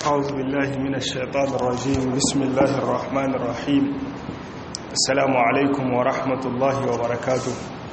أعوذ بالله من الشيطان الرجيم بسم الله الرحمن الرحيم السلام عليكم ورحمة الله وبركاته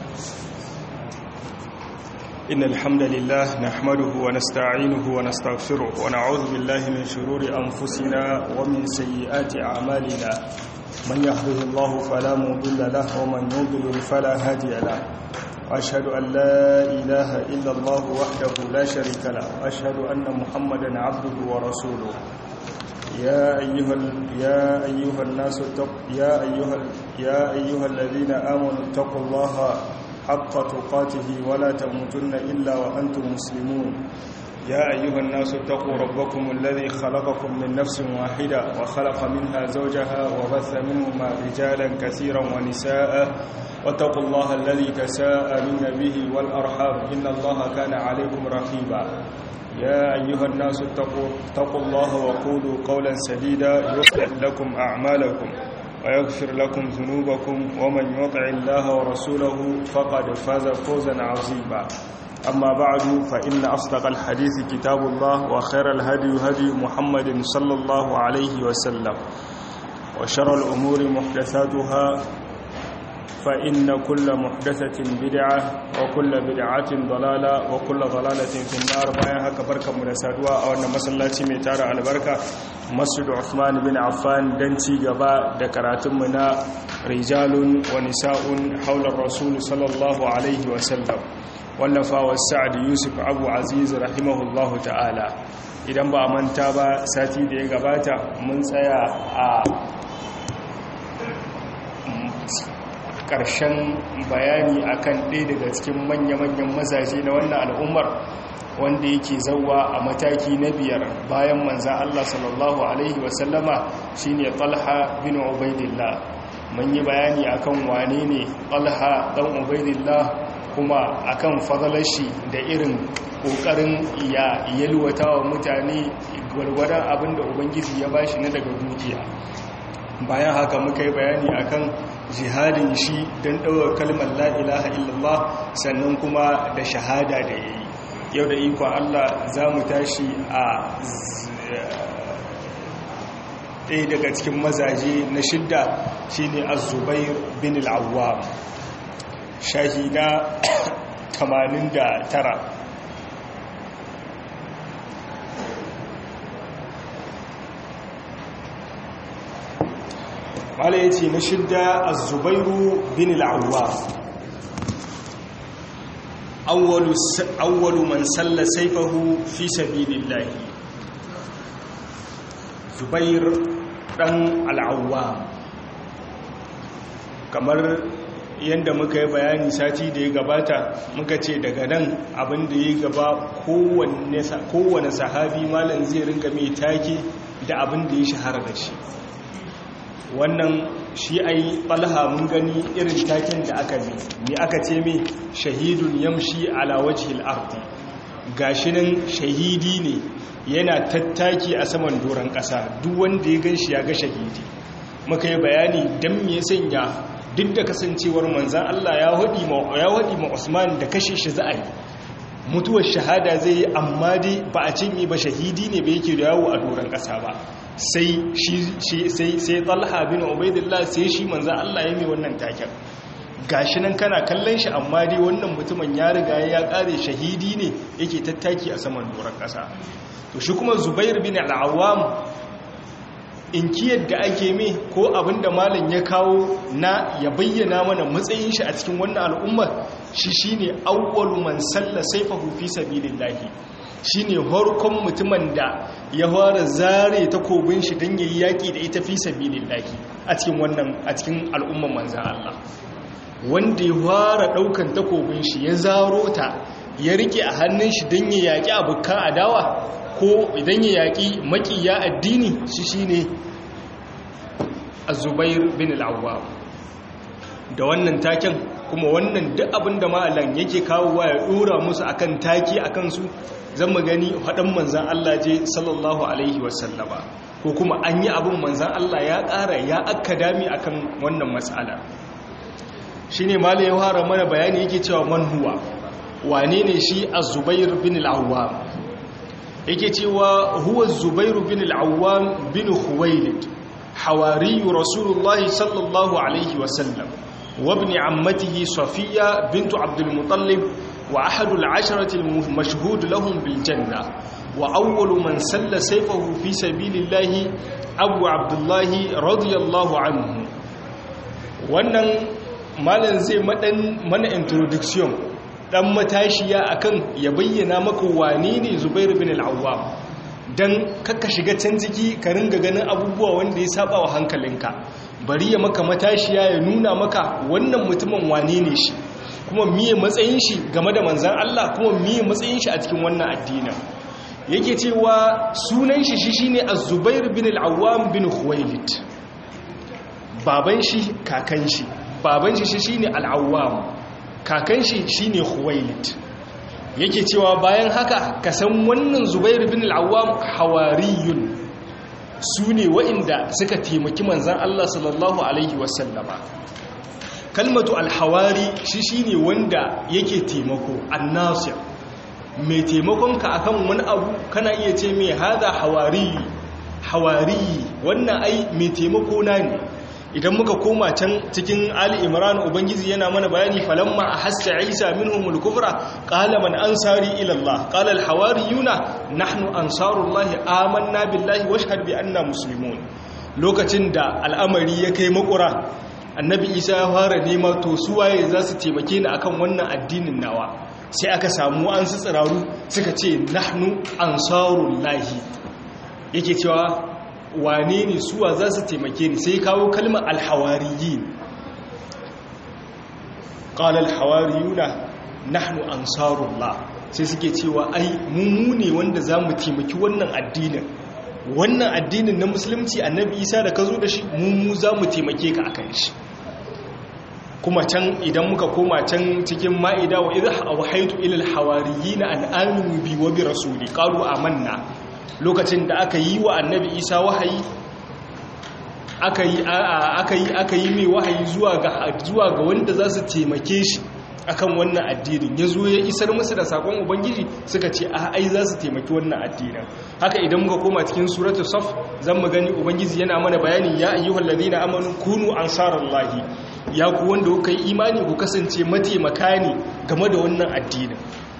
إن الحمد لله نحمده ونستعينه ونستغفره ونعوذ بالله من شرور أنفسنا ومن سيئات أعمالنا من يهده الله فلا مضل له ومن يضلل فلا هادي له وأشهد أن لا إله إلا الله وحده لا شريك له وأشهد أن محمدا عبده ورسوله يا أيها يا أيها الناس اتقوا يا أيها يا أيها الذين آمنوا اتقوا الله حق تقاته ولا تموتن إلا وأنتم مسلمون يا أيها الناس اتقوا ربكم الذي خلقكم من نفس واحدة وخلق منها زوجها وبث منهما رجالا كثيرا ونساء واتقوا الله الذي تساءلون به والأرحام إن الله كان عليكم رقيبا يا أيها الناس اتقوا, اتقوا الله وقولوا قولا سديدا يصلح لكم أعمالكم ويغفر لكم ذنوبكم ومن يطع الله ورسوله فقد فاز فوزا عظيما أما بعد فإن أصدق الحديث كتاب الله وخير الهدي هدي محمد صلى الله عليه وسلم وشر الأمور محدثاتها فإن كل محدثة بدعة وكل بدعة ضلالة وكل ضلالة في النار bayan haka barkanmu da saduwa a wannan masallaci mai tara albarka Masjid Uthman bin Affan dan ci gaba da karatunmu na rijalun wa nisa'un haular rasul sallallahu alaihi wa sallam wallafa wa Sa'd Yusuf Abu Aziz rahimahullahu ta'ala idan ba manta ba sati da ya gabata mun tsaya a ƙarshen bayani akan ɗaya daga cikin manya-manyan mazaje na wannan al'ummar wanda yake zauwa a mataki na biyar bayan manza Allah sallallahu Alaihi wasallama shi ne ƙalha bin ubaidillah mun yi bayani akan wane ne ƙalha ɗan ubaidillah kuma akan fadalashi da irin ƙoƙarin ya yalwata wa mutane gwargwadon abinda ubangiji ya bashi na daga dukiya bayan haka muka yi bayani akan jihadin shi don ɗaukar kalmar la'ilaha illallah sannan kuma da shahada da ya yi yau da ikon Allah za mu tashi a ɗaya daga cikin mazaje na shidda shi ne azubair bin al'awwa shahida 89 wala ya ce na shidda a zubairu bin al'awwa awwalu man salla saifahu fi sabilillahi zubair dan al'awwa kamar yadda muka yi bayani sati da ya gabata muka ce daga nan abin da ya gaba kowane sahabi malam zai rinka mai take da abin da ya shahara da shi wannan shi ai ɓalha mun gani irin taken da aka bi ne aka ce mai shahidun yamshi ala wajhil ardi gashi nan shahidi ne yana tattaki a saman doron ƙasa duk wanda ya gan shi ya ga shahidi muka yi bayani don me sanya duk da kasancewar manzan Allah ya haɗi ma Usman da kashe shi za a yi mutuwar shahada zai yi amma dai ba a cinye ba shahidi ne ba yake da yawo a doron ƙasa ba sai sai talha bin ubaidillah sai shi manzan Allah ya mai wannan taken gashi nan kana kallon shi amma dai wannan mutumin ya riga ya kare shahidi ne yake tattaki a saman doron ƙasa to shi kuma zubair bin al'awam in kiyar da ake mai ko abinda malam ya kawo na ya bayyana mana matsayin shi a cikin wannan al'ummar shi shine awwalu man salla sayfahu fi sabilillahi shine harkon mutumin da ya fara zare takobin shi don yayi yaki da ita fi sabilillahi a cikin wannan a cikin al'umman manzan Allah wanda ya fara daukan takobin shi ya zaro ta ya rike a hannun shi don ya yaki abukan adawa ko idan ya yaki makiya addini shi shine Az-Zubair bin al-Awwam da wannan taken kuma wannan duk abin da ma'alan yake kawowa ya dora musu akan taki akan su zan mu gani haɗin manzan Allah je sallallahu alaihi wasallama ko kuma an yi abin manzan Allah ya ƙara ya akka dami akan wannan matsala shi ne mala ya fara mana bayani yake cewa man huwa wane ne shi a zubair bin al'awwa yake cewa huwa zubairu bin al-awwam bin khuwailid hawari rasulullah sallallahu alaihi wasallam wa ibn ammatihi safiya bint abdul muttalib wa ahadu al-asharati al-mashhud lahum bil janna wa awwalu man salla sayfahu fi sabilillahi abu abdullah radiyallahu anhu wannan malan zai madan mana introduction dan matashiya akan ya bayyana maka wane ne Zubair bin al-Awwam dan kakka shiga can ciki ka ringa ganin abubuwa wanda ya saba wa hankalinka bari ya maka matashiya ya nuna maka wannan mutumin wane ne shi kuma miye matsayin shi game da manzan Allah kuma miye matsayin shi a cikin wannan addinin yake cewa sunan shi shi shine Az-Zubair bin al-Awwam bin Khuwailid baban shi kakan shi baban shi shine al-Awwam kakan shi shine Khuwailid yake cewa bayan haka ka san wannan Zubair bin al-Awwam hawariyun sune waɗanda suka taimaki manzon Allah sallallahu alaihi wasallama kalmatu al-hawari shi shine wanda yake taimako an-nasir mai taimakon ka akan wani abu kana iya ce mai hada hawari hawari wannan ai mai taimako na ne idan muka koma can cikin Ali Imran ubangiji yana mana bayani falamma ahassa Isa minhumul kufra qala man ansari ila Allah qala al hawariyuna nahnu ansarullahi amanna billahi washhad bi anna muslimun lokacin da al'amari ya kai makura annabi Isa ya fara nema to su waye za su taimake ni akan wannan addinin nawa sai aka samu an su tsiraru suka ce nahnu ansarullahi yake cewa wane ne suwa za su taimake ni sai kawo kalmar alhawariyi ƙala alhawariyuna nahnu ansarullah sai suke cewa ai mummu ne wanda za mu taimaki wannan addinin wannan addinin na musulunci annabi isa da ka zo da shi mummu za mu taimake ka akan shi kuma can idan muka koma can cikin ma'ida wa idha awhaytu ila alhawariyina an aminu bi wa bi rasuli qalu amanna lokacin da aka yi wa annabi isa wahayi aka yi aka yi mai wahayi zuwa ga wanda za su taimake shi akan wannan addinin ya zo ya isar musu da sakon ubangiji suka ce a ai za su taimaki wannan addinin haka idan muka koma cikin suratul saf zan mu gani ubangiji yana mana bayani ya ayyuhal ladina amanu kunu ansarallahi ya ku wanda kuka yi imani ku kasance mataimaka ne game da wannan addinin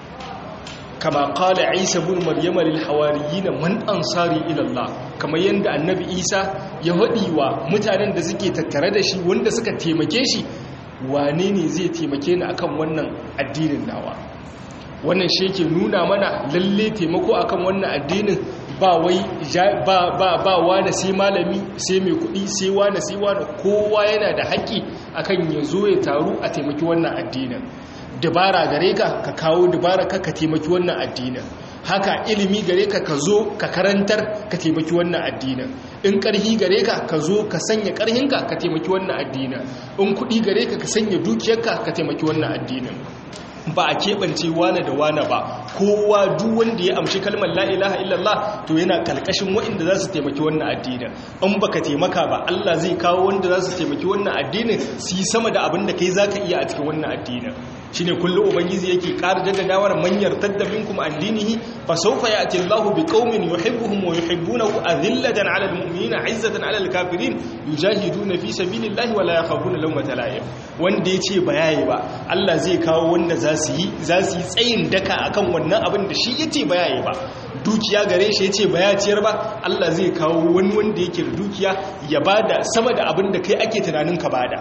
kama kala isa bin maryama lil hawariyina man ansari ila Allah kamar yanda annabi isa ya haɗi wa mutanen da suke tattare da shi wanda suka taimake shi wane ne zai taimake ni akan wannan addinin nawa wannan shi yake nuna mana lalle taimako akan wannan addinin ba wai ba ba ba wani sai malami sai mai kuɗi sai wani sai wani kowa yana da haƙƙi akan ya zo ya taru a taimaki wannan addinin dabara gare ka ka kawo dabara ka ka taimaki wannan addinin haka ilimi gare ka ka zo ka karantar ka taimaki wannan addinin in ƙarhi gare ka ka zo ka sanya ƙarhinka ka taimaki wannan addinin in kuɗi gare ka ka sanya dukiyarka ka taimaki wannan addinin ba a keɓance wane da wane ba kowa duk wanda ya amshi kalmar la'ilaha illallah to yana kalkashin waɗanda za su taimaki wannan addinin in baka taimaka ba Allah zai kawo wanda za su taimaki wannan addinin su yi sama da abin da kai za ka iya a cikin wannan addinin shi ne kullum ubangiji yake ƙara jaddadawar manyar taddabin kuma addinihi fa saufa ya ati Allah bi qaumin yuhibbuhum wa yuhibbunahu adillatan 'ala al-mu'minina 'izzatan 'ala al-kafirin yujahiduna fi sabilillahi wa la yakhafuna lawmata la'im wanda yace ba yayi ba Allah zai kawo wanda za su yi za su yi tsayin daka akan wannan abin da shi yace ba yayi ba dukiya gare shi yace ba ya ciyar ba Allah zai kawo wani wanda yake da dukiya ya bada sama da abin da kai ake tunanin ka bada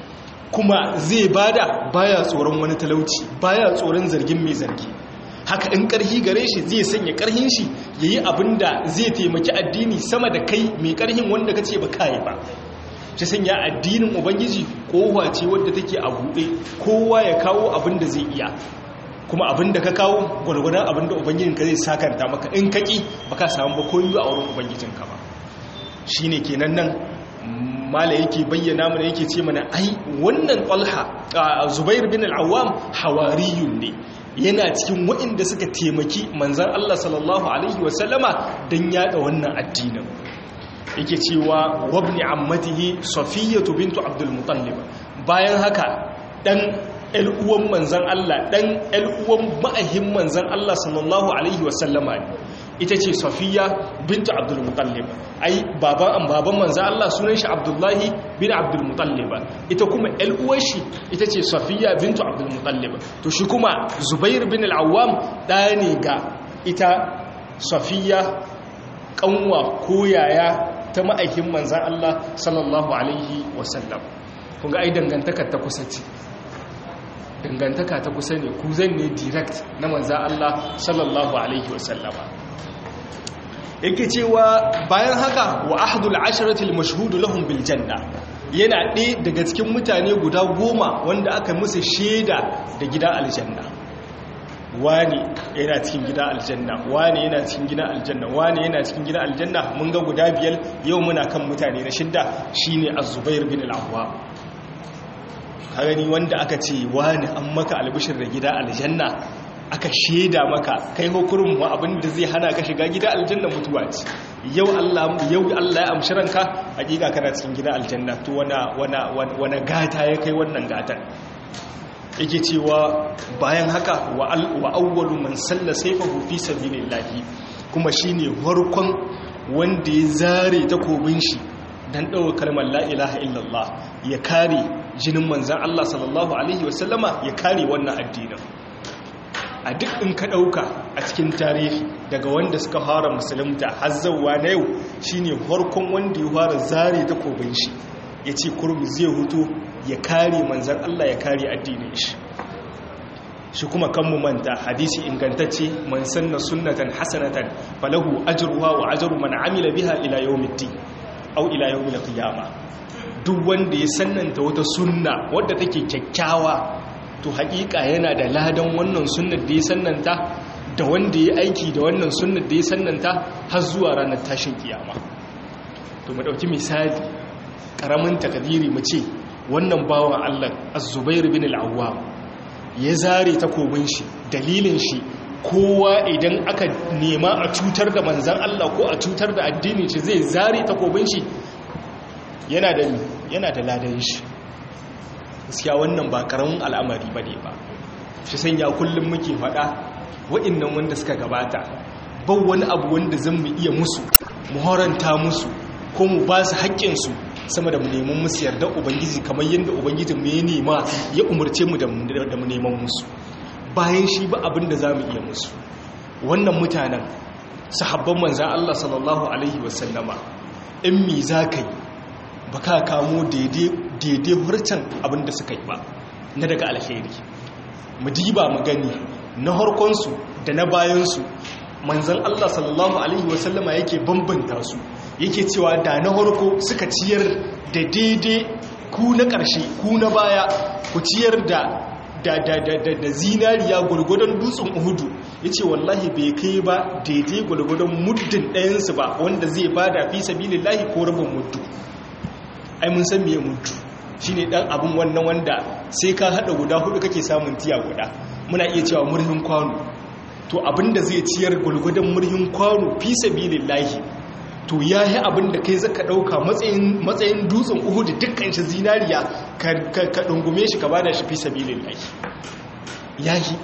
kuma zai bada baya tsoron wani talauci baya tsoron zargin mai zargi haka in karhi gare shi zai sanya karhin shi yayi abin da zai taimaki addini sama da kai mai karhin wanda kace ba kai ba shi sanya addinin ubangiji kowa ce wadda take a buɗe kowa ya kawo abin da zai iya kuma abin da ka kawo gwargwadon abin da ubangijinka zai sakanta maka in kaki baka samu ba koyi a wurin ubangijinka ba shine kenan nan mala yake bayyana mana yake ce mana ai wannan talha zubair bin al-awwam hawariyun ne yana cikin waɗanda suka taimaki manzan Allah sallallahu alaihi wasallama don yada wannan addinin yake cewa wabni ammatihi safiyatu bintu abdul mutallib bayan haka dan uwan manzan Allah dan uwan ma'ahin manzan Allah sallallahu alaihi wasallama ne ita ce safiya bintu abdul mutallib ai baban baban manzo Allah sunan shi abdullahi bin abdul mutallib ita kuma ƴar uwar shi ita ce safiya bintu abdul mutallib to shi kuma zubair bin al-awwam ɗaya ne ga ita safiya kanwa ko yaya ta ma'aikin manzan Allah sallallahu alaihi wasallam kun ga ai dangantakar ta kusa ce dangantaka ta kusa ne ku zan ne direct na manzan Allah sallallahu alaihi wasallama yake cewa bayan haka wa ahdul asharatil mashhudu lahum bil janna yana ɗaya daga cikin mutane guda goma wanda aka musu shaida da gida aljanna wani yana cikin gida aljanna wani yana cikin gida aljanna wani yana cikin gida aljanna mun ga guda biyar yau muna kan mutane na shidda shine az-zubair bin al-awwam kagani wanda aka ce wani an maka albishir da gida aljanna aka sheda maka kai hukurin mu abinda zai hana ka shiga gida aljanna mutuwa ce yau Allah yau Allah ya amshi ranka hakika kana cikin gida aljanna to wana wana wana gata ya kai wannan gatan yake cewa bayan haka wa awwalu man salla sayfahu fi sabilillahi kuma shine farkon wanda ya zare takobin shi dan dawo kalmar la ilaha illallah ya kare jinin manzon Allah sallallahu alaihi wasallama ya kare wannan addinin a duk in ka dauka a cikin tarihi daga wanda suka fara musulunta har zawwa na yau shine farkon wanda ya fara zare takobin shi yace kurmi zai huto ya kare manzan Allah ya kare addinin shi shi kuma kan mu manta hadisi ingantacce man sanna sunnatan hasanatan falahu ajruha wa ajru man amila biha ila yawmiddin aw ila yawmil qiyamah duk wanda ya sannanta wata sunna wadda take kyakkyawa to haƙiƙa yana da ladan wannan sunnar da ya sannanta da wanda ya aiki da wannan sunnar da ya sannanta har zuwa ranar tashin kiyama to mu dauki misali karamin takadiri mu ce wannan bawan Allah az-Zubair bin al-Awwam ya zare takobin shi dalilin shi kowa idan aka nema a cutar da manzan Allah ko a cutar da addini shi zai zare takobin shi yana da yana da ladan shi gaskiya wannan ba karamin al'amari bane ba shi sanya kullum muke faɗa wa'annan wanda suka gabata ba wani abu wanda zan mu iya musu mu horanta musu ko mu ba su haƙƙinsu sama da mu neman musu yarda ubangiji kamar yadda ubangiji mu ya nema ya umarce mu da mu neman musu bayan shi ba abin da za mu iya musu wannan mutanen sahabban manzan Allah sallallahu alaihi wasallama in mi za ka yi ba ka kamo daidai hurcan abin da suka yi ba na daga alheri mu diba mu gani na harkonsu da na bayansu manzan Allah sallallahu alaihi wasallama yake bambanta su yake cewa da na harko suka ciyar da daidai ku na ƙarshe ku na baya ku ciyar da da da da da da zinariya gwargwadon dutsen uhudu ya ce wallahi bai kai ba daidai gwargwadon muddin ɗayansu ba wanda zai ba da fi sabilin lahi ko rabin muddu ai mun san miye muddu shi ne ɗan abin wannan wanda sai ka haɗa guda hudu kake samun tiya guda muna iya cewa murhin kwano to abin da zai ciyar gwargwadon murhin kwano fi sabilin lahi to ya yi abin da kai zaka ɗauka matsayin dutsen uhudu dukkan shi zinariya ka ɗungume shi ka bada shi fi sabilin lai ya yi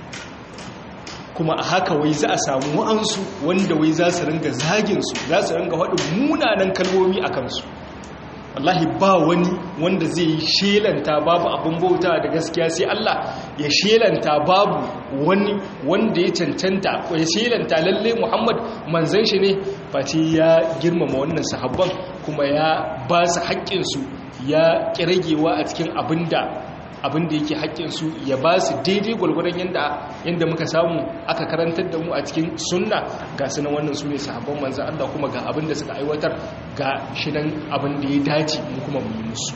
kuma a haka wai za a samu wa'ansu wanda wai za su ringa zaginsu za su ringa haɗin munanan kalmomi a kansu wallahi ba wani wanda zai yi shelanta babu abin bauta da gaskiya sai Allah ya shelanta babu wani wanda ya cancanta ko ya shelanta lalle Muhammad manzon shi ne face ya girmama wannan sahabban kuma ya ba su haƙƙinsu ya kiragewa a cikin abinda abinda yake haƙƙinsu ya ba su daidai gwalgwadon yadda yadda muka samu aka karantar da mu a cikin sunna ga su nan wannan su ne sahabban manzan Allah kuma ga abinda suka aiwatar ga shi nan abinda ya dace mu kuma mu yi musu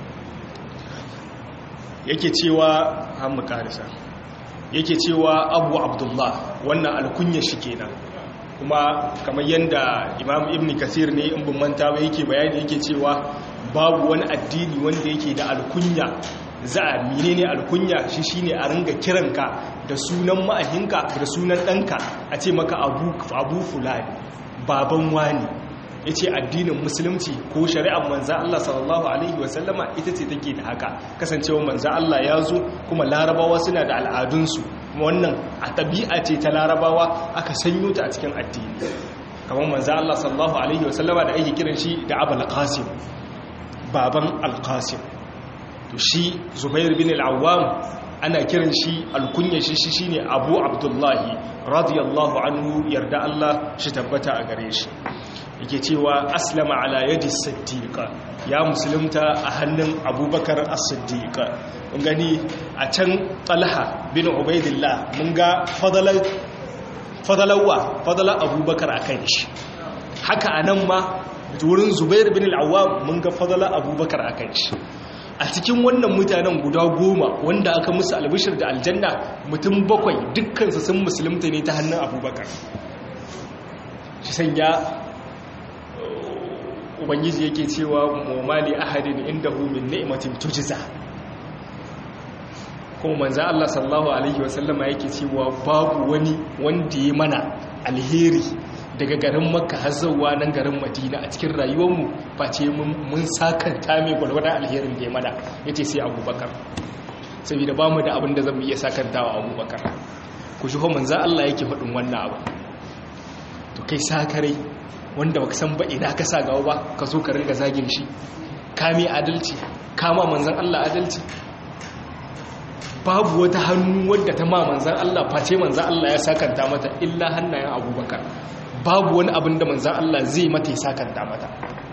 yake cewa an mu karisa yake cewa abu abdullah wannan alkunya shi kenan kuma kamar yadda imam ibn kasir ne in bin manta ba yake bayani yake cewa babu wani addini wanda yake da alkunya za a menene alkunya shi shine a ringa kiranka da sunan ma'ahinka da sunan ɗanka a ce maka abu fulani baban wani ya ce addinin musulunci ko shari'ar manzan Allah sallallahu Alaihi wasallama ita ce take da haka kasancewa manzan Allah ya zo kuma larabawa suna da al'adunsu wannan a tabi'a ce ta larabawa aka sanyo ta a cikin addini kamar manzo Allah sallallahu alaihi wasallama da ake kiran shi da Abul Qasim baban Al-Qasim to shi Zubair bin Al-Awwam ana kiran shi alkunya shi shi shine Abu Abdullahi radiyallahu anhu yarda Allah shi tabbata a gare shi yake cewa aslama ala yadi siddiqa ya musulunta a hannun abubakar as-siddiqa mun gani a can talha bin ubaidillah mun ga fadalar fadalawa fadalar abubakar akan shi haka anan ma wurin zubair bin al-awwam mun ga fadalar abubakar akan shi a cikin wannan mutanen guda goma wanda aka musu albishir da aljanna mutum bakwai dukkansu sun musulunta ne ta hannun abubakar shi sanya ubangiji yake cewa momali ahadin inda min ni'matin tujza kuma manzo Allah sallallahu alaihi wasallama yake cewa babu wani wanda ya mana alheri daga garin makka har zuwa nan garin madina a cikin rayuwarmu face mun sakanta mai gwalgwada alherin da ya mana yace sai abubakar saboda bamu da abin da zamu iya sakantawa abubakar ku shi ho manzo Allah yake faɗin wannan abu to kai sakarai wanda baka san ba ina ka sa gawa ba ka zo ka ringa zagin shi kame adalci kama manzan Allah adalci babu wata hannu wadda ta ma manzan Allah face manzan Allah ya sakanta mata illa hannayen abubakar babu wani abin da manzan Allah zai mata ya sakanta mata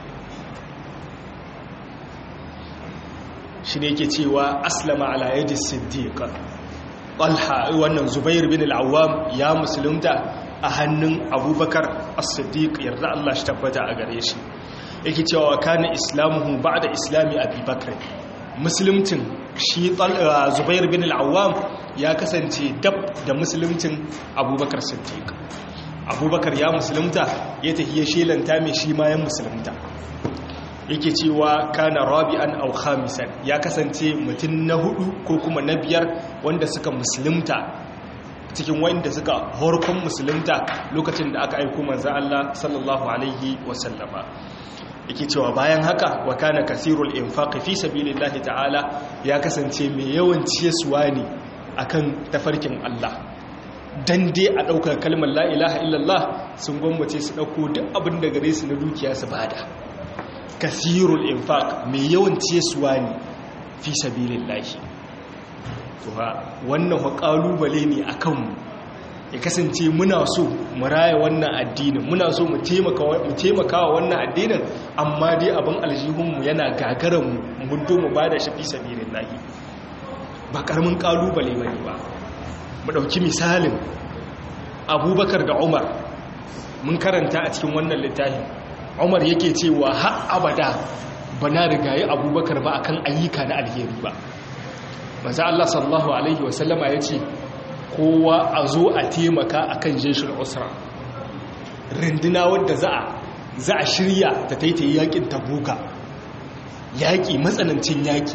shi ne ke cewa aslama ala yadi siddiqa talha wannan zubair bin al-awwam ya musulunta a hannun abubakar as-siddiq yarda Allah shi tabbata a gare shi yake cewa kana islamuhu ba'da islami abubakar musulmcin shi zubair bin al-awwam ya kasance dab da musulmcin abubakar siddiq abubakar ya musulunta ya tafi ya shelanta mai shi ma ya musulunta yake cewa kana rabi'an aw khamisan ya kasance mutum na hudu ko kuma na biyar wanda suka musulunta cikin wanda suka horkon musulunta lokacin da aka aiko manzan Allah sallallahu alaihi wasallama yake cewa bayan haka wa kana kasirul infaq fi sabilillahi ta'ala ya kasance mai yawan ciyaswa ne akan tafarkin Allah dan dai a daukar kalmar la ilaha illallah sun gwammace su dauko duk abin da gare su na dukiya su bada kasirul infaq mai yawan ciyaswa ne fi sabilillahi to ha wannan wa kalubale ne a kanmu ya kasance muna so mu raya wannan addinin muna so mu taimaka wa wannan addinin amma dai abin aljihunmu yana gagaran mu mun do mu bada shi fi sabilillahi ba karamin kalubale bane ba mu dauki misalin abubakar da umar mun karanta a cikin wannan littafin umar yake cewa har abada bana rigaye abubakar ba akan ayyuka na alheri ba maza Allah sallallahu Alaihi wasallama ya ce kowa a zo a taimaka a kan jeshin usra rindina wadda za a shirya ta taitayi yakin tabuka yaƙi matsanancin yaƙi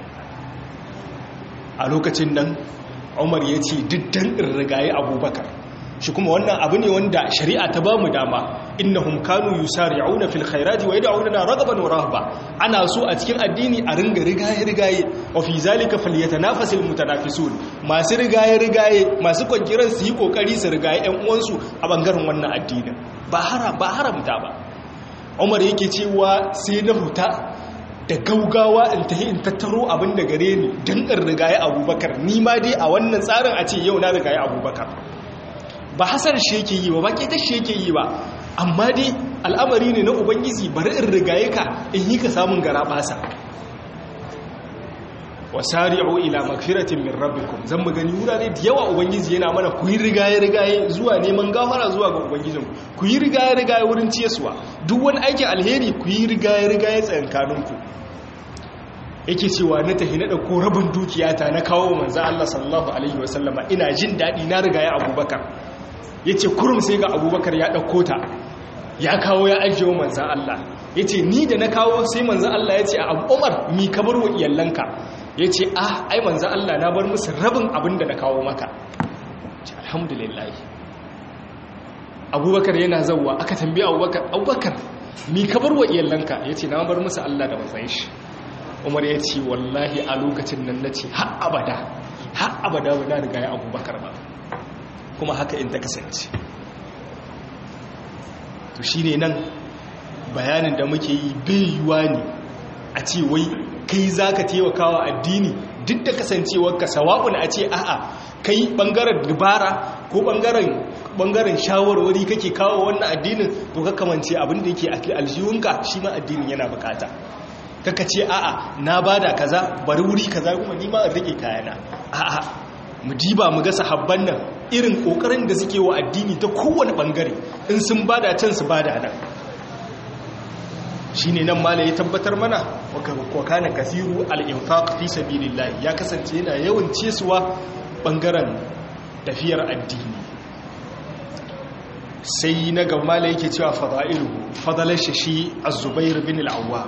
a lokacin nan umar ya ce diddan rigaye abubakar shi kuma wannan abu ne wanda shari'a ta bamu dama innahum kanu yusari'una fil khairati wa yad'una ragaban wa rahba ana so a cikin addini a ringa rigaye rigaye wa fi zalika falyatanafasul mutanafisun masu rigaye rigaye masu kwankiran su yi kokari su rigaye ƴan uwansu a bangaren wannan addinin ba haram ba haramta ba Umar yake cewa sai na huta da gaugawa in tahi in tattaro abin da gare ni dan in rigaye Abubakar ni ma dai a wannan tsarin a ce yau na rigaye Abubakar ba hasar shi yake yi ba ba ƙetar shi yake yi ba amma dai al'amari ne na ubangiji bari in rigaye ka in yi ka samun gara basa wasari'u ila magfiratin min rabbikum zan mu gani wurare da yawa ubangiji yana mana ku yi rigaye rigaye zuwa neman gafara zuwa ga ubangijin ku yi rigaye rigaye wurin ciyaswa duk wani aikin alheri ku yi rigaye rigaye tsayankaninku yake cewa na tafi na ɗauko rabin dukiyata na kawo manzo Allah sallallahu alaihi wasallama ina jin daɗi na rigaye abubakar ya ce kurum sai ga abubakar ya ɗauko ta ya kawo ya ajiye wa manzan Allah ya ce ni da na kawo sai manzan Allah ya ce a umar mi ka bar wa iyalanka ya ce ah ai manzan Allah na bar musu rabin abin da na kawo maka alhamdulillah abubakar yana zauwa aka tambaye abubakar abubakar mi ka bar wa iyalanka ya ce na bar musu Allah da matsayin shi umar ya ce wallahi a lokacin nan na ce har abada har abada ba na riga ya abubakar ba kuma haka in ta kasance to shi ne nan bayanin da muke yi yiwuwa ne a ce wai kai za ka taimaka wa addini duk da kasancewarka sawa'un a ce a'a kai bangaren dubara ko bangaren shawarwari kake kawo wannan addinin to ka kamance abin da yake aljihunka shi ma addinin yana bukata kaka ce a'a na bada kaza bari wuri kaza kuma ni ma in rike kayana a'a mu diba mu ga sahabban nan irin kokarin da suke wa addini ta kowane bangare in sun bada can su bada nan shine nan malai ya tabbatar mana wa kana kasiru al-infaq fi sabilillah ya kasance yana yawan cesuwa bangaren tafiyar addini sai na ga malai yake cewa fada'ilu fadalar shi az-zubair bin al-awwam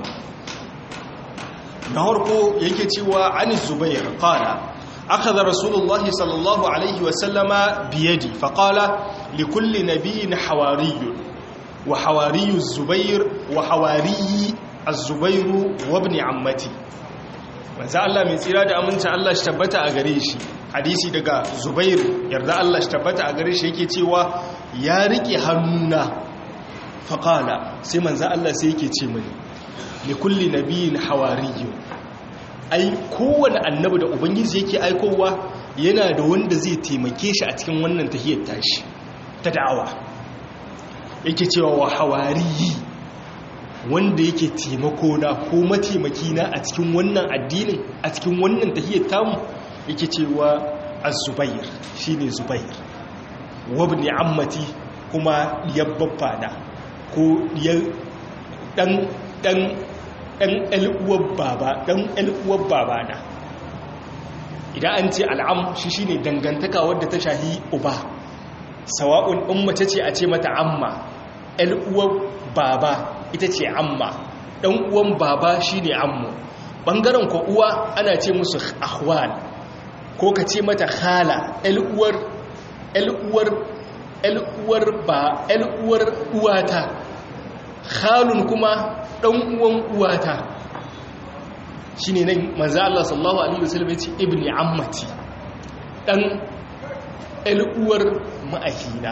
na harko yake cewa an zubair qala أخذ رسول الله صلى الله عليه وسلم بيدي فقال لكل نبي حواري وحواري الزبير وحواري الزبير وابن عمتي manzo Allah mai tsira da aminta Allah shi tabbata a gare shi hadisi daga Zubair yarda Allah shi tabbata a gare shi yake cewa ya rike hannuna faqala sai manzo Allah sai yake ce mini li kulli nabiyyin hawariyyun ai kowane annabi da ubangiji yake aikowa yana da wanda zai taimake shi a cikin wannan tahiyar tashi ta da'awa yake cewa wa hawariyi wanda yake taimako na ko mataimaki na a cikin wannan addinin a cikin wannan tahiyar tamu yake cewa az-zubair shine zubair wabni ammati kuma yabbaffa na ko dan dan ɗan ‘yal'uwar baba ɗan ‘yal'uwar baba na idan an ce al'am shi shi ne dangantaka wadda ta shahi uba sawa'un in mace ce a ce mata amma ‘yal'uwar baba ita ce amma ɗan uwan baba shi ne ammu ɓangaren ko uwa ana ce musu ahwal ko ka ce mata khala ‘yal'uwar ‘yal'uwar ‘yal'uwar ba ‘yal'uwar uwata khalun kuma ɗan uwan uwata shi ne nan manzo Allah sallallahu Alaihi wasallam ya ce ibni ammati ɗan ɗal'uwar ma'ahina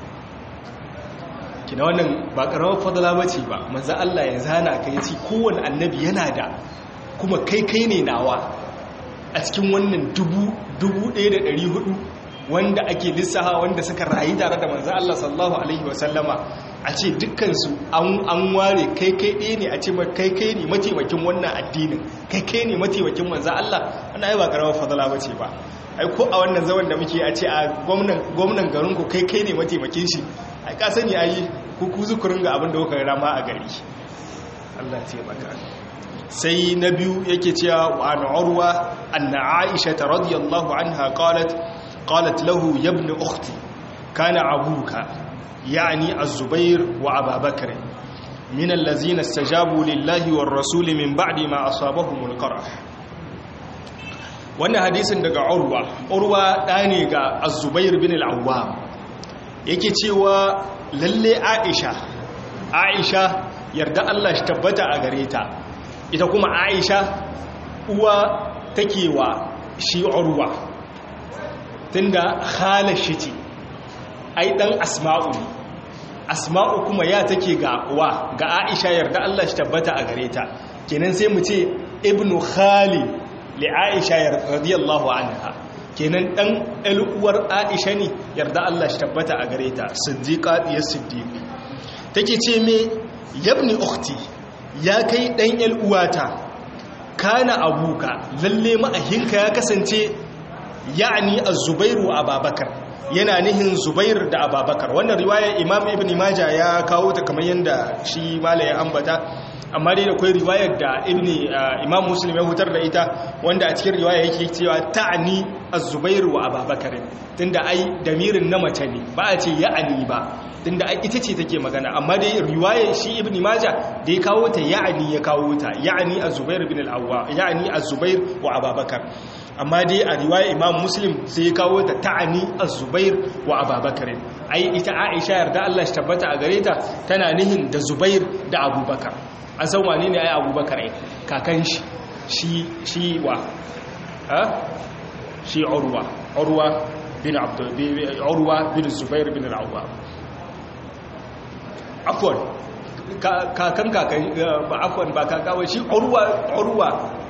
kina wannan ba ƙarawar fadala ba ce ba manzo Allah ya zana ka ya ce kowane annabi yana da kuma kai kai ne nawa a cikin wannan dubu ɗaya da ɗari hudu wanda ake lissaha wanda suka rayu tare da manzo Allah sallallahu alaihi wasallama a ce dukkansu an ware kai kai ɗaya ne a ce kai kai ne mataimakin wannan addinin kai kai ne mataimakin manzo Allah ana yi ba karamar fadala ba ce ba ai ko a wannan zaman da muke a ce a gwamnan garin ku kai kai ne mataimakin shi ai ka sani ayi ku ku zukurin ga abin da kuka rama a gari Allah ya taimaka sai na biyu yake cewa wa an urwa anna aisha radiyallahu anha qalat qalat lahu ya ibn ukhti kana abuka يعني الزبير وأبا بكر من الذين استجابوا لله والرسول من بعد ما أصابهم القرح wannan hadisin daga urwa urwa ɗane ga azubair bin al'awwam yake cewa lalle aisha aisha yarda Allah shi tabbata a gare ta ita kuma aisha uwa take wa shi urwa tunda khala shi ce ai dan asma'u ne asma'u kuma ya take ga wa ga aisha yarda Allah shi tabbata a gare ta kenan sai mu ce ibnu khali li aisha radiyallahu anha kenan dan al'uwar aisha ne yarda Allah shi tabbata a gare ta siddiqa ya siddiq take ce me yabni ukhti ya kai dan al'uwata kana abuka lalle ma'ahinka ya kasance ya'ni az-zubairu ababakar yana nihin zubair da ababakar wannan riwayar imam ibn majah ya kawo ta kamar yadda shi mala ya ambata amma dai da kwai riwayar da ibn imam muslim ya hutar da ita wanda a cikin riwaya yake cewa ta'ani az-zubair wa ababakar tunda ai damirin na mace ne ba a ce ya'ani ba tunda ai ita ce take magana amma dai riwayar shi ibn majah da ya kawo ta ya'ani ya kawo ta ya'ani az-zubair ibn al-awwa ya'ani az-zubair wa ababakar amma dai a riwaya imam muslim sai ya kawo ta ta'ani az-zubair wa ababakar ai ita aisha yarda Allah shi tabbata a gare ta tana nihin da zubair da abubakar an san wane ne ai abubakar ai kakan shi shi shi wa ha shi urwa urwa bin abdul urwa bin zubair bin al-awwam afwan kakan kakan ba afwan ba kakawa shi urwa urwa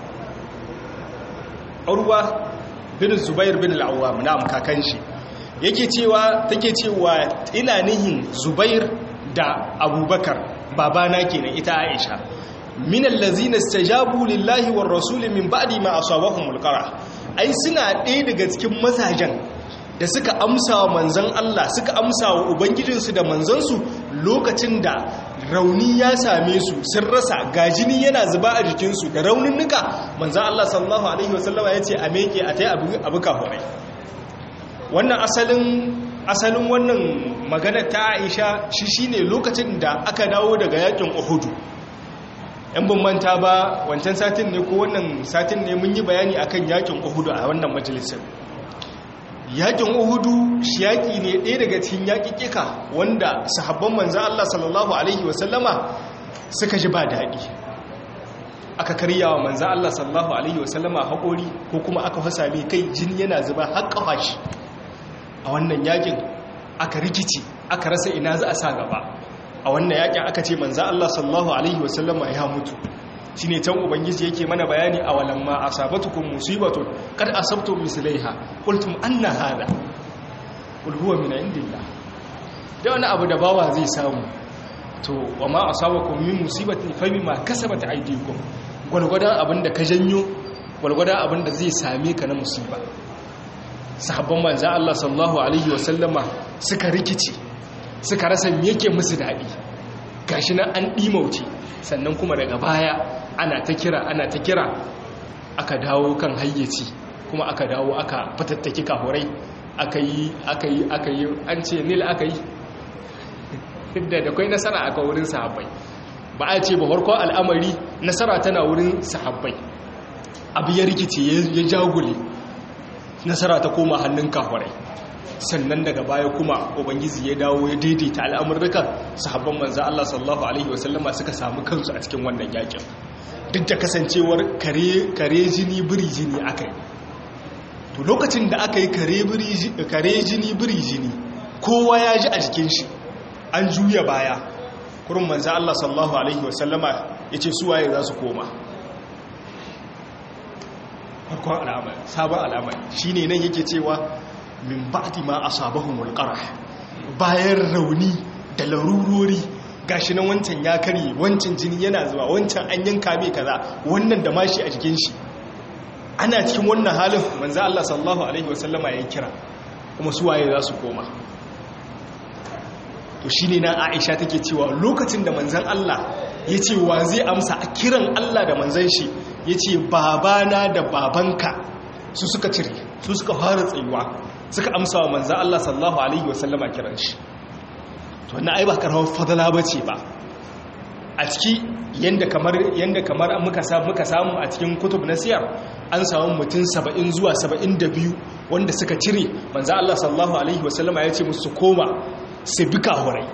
urwa bin zubair bin al-awwam na'am kakan shi yake cewa take cewa ina nihin zubair da abubakar babana kenan ita aisha min allazina istajabu lillahi war rasuli min ba'di ma asabahumul qara ai suna ɗaya daga cikin mazajen da suka amsa wa manzan Allah suka amsa wa ubangijinsu da manzansu lokacin da rauni ya same su sun rasa gajini yana zuba a jikinsu da raunin nuka manzan Allah sallallahu alaihi wasallama ya ce a meke a ta yi abu kafurai wannan asalin asalin wannan magana ta aisha shi shine lokacin da aka dawo daga yakin uhudu yan bambanta ba wancan satin ne ko wannan satin ne mun yi bayani akan yakin uhudu a wannan majalisar yakin uhudu shi yaƙi ne ɗaya daga cikin yaƙiƙika wanda sahabban manzan Allah sallallahu alaihi wasallama suka ji ba daɗi aka karya wa manzan Allah sallallahu alaihi wasallama haƙori ko kuma aka fasa mai kai jini yana zuba har ƙafa shi a wannan yaƙin aka rikici aka rasa ina za a sa gaba a wannan yaƙin aka ce manzan Allah sallallahu alaihi wasallama ya mutu shi ne can ubangiji yake mana bayani a walamma a sabatukun musibatun kad asabtum mislaiha qultum anna hada qul huwa min indillah da wani abu da bawa zai samu to wa ma asabakum min musibatin fa bima kasabat aydikum gwargwadon abin da ka janyo gwargwadon abin da zai same ka na musiba sahabban manzo Allah sallallahu alaihi wasallama suka rikici suka rasa me yake musu dadi gashi nan an dimauce sannan kuma daga baya ana ta kira ana ta kira aka dawo kan hayyaci kuma aka dawo aka fatattaki kahurai aka yi aka yi aka yi an ce nil aka yi da da kwai nasara aka wurin sahabbai ba a ce ba farkon al'amari nasara tana wurin sahabbai abu ya rikice ya jagule nasara ta koma hannun kahurai sannan daga baya kuma ubangiji ya dawo ya daidaita al'amurrukan sahabban manzo Allah sallallahu alaihi wasallama suka samu kansu a cikin wannan yakin duk da kasancewar kare kare jini biri jini akai to lokacin da aka yi kare biri kare jini biri jini kowa ya ji a jikin shi an juya baya kurin manzo Allah sallallahu alaihi wasallama yace su waye za su koma farkon al'amari sabon al'amari shine nan yake cewa min ba'di ma asabahumul qarah bayan rauni da larurori gashi nan wancan ya kare wancan jini yana zuwa wancan an yanka mai kaza wannan da mashi a jikin shi ana cikin wannan halin manzo Allah sallallahu alaihi wasallama ya kira kuma su waye za su koma to shine na Aisha take cewa lokacin da manzon Allah ya ce wa zai amsa a kiran Allah da manzon shi ya ce babana da babanka su suka cire su suka fara tsayuwa suka amsa wa manzan Allah sallallahu Alaihi wasallama kiran shi to wannan ai ba karawar fadala ba ce ba a ciki yadda kamar yadda kamar muka samu a cikin kutub na siyar an samu mutum saba'in zuwa saba'in da biyu wanda suka cire manzan Allah sallallahu Alaihi wasallama ya ce musu koma su bi kahurai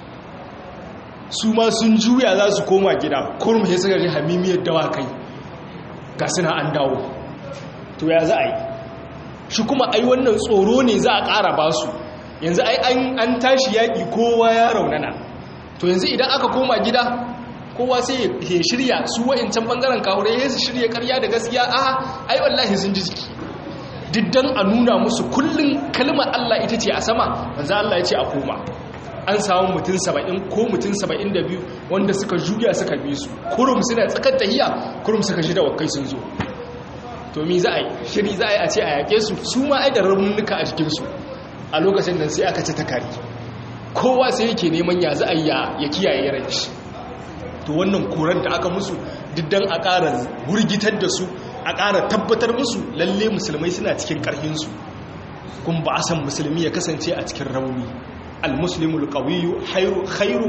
su ma sun juya za su koma gida kurum ya suka ji hamimiyar dawakai ga suna an dawo to ya za a yi shi kuma ai wannan tsoro ne za a ƙara ba su yanzu ai an tashi yaƙi kowa ya raunana to yanzu idan aka koma gida kowa sai ya shirya su wa'incan ɓangaren kawure ya su shirya karya da gaskiya a ai wallahi sun ji jiki diddan a nuna musu kullum kalmar Allah ita ce a sama manzo Allah ya ce a koma an samu mutum saba'in ko mutum saba'in da biyu wanda suka juya suka bi su kurum suna tsakar tahiya kurum suka shi da wakai sun zo to mi za a yi shiri za a yi a ce a yaƙe su su ma ai da ramunuka a jikinsu a lokacin nan sai aka ci ta kari kowa sai yake neman ya za a yi ya kiyaye ran shi to wannan koran da aka musu diddan a ƙara wurgitar da su a ƙara tabbatar musu lalle musulmai suna cikin ƙarfinsu kun ba a san musulmi ya kasance a cikin rauni المسلم القوي خير خير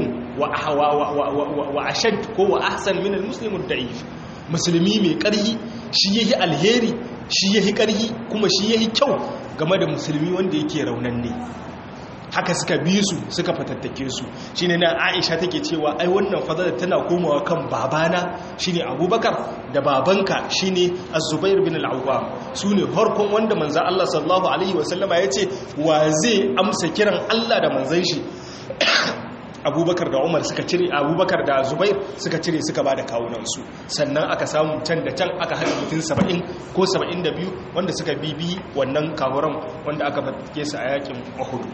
واشد ko wa ahsan min almuslim ad-da'if musulmi mai ƙarhi shi yahi alheri shi yahi ƙarhi kuma shi yahi kyau game da musulmi wanda yake raunanne haka suka bi su suka fatattake su shine na Aisha take cewa ai wannan fadala tana komawa kan babana shine Abubakar da babanka shine Az-Zubair bin Al-Awwam sune harkon wanda manzo Allah sallallahu alaihi wasallama yace wa zai amsa kiran Allah da manzon shi abubakar da umar suka cire abubakar da zubair suka cire suka ba da kawunansu sannan aka samu can da can aka haɗa mutum saba'in ko saba'in da biyu wanda suka bibi wannan kawuran wanda aka fatke su a yakin mahudu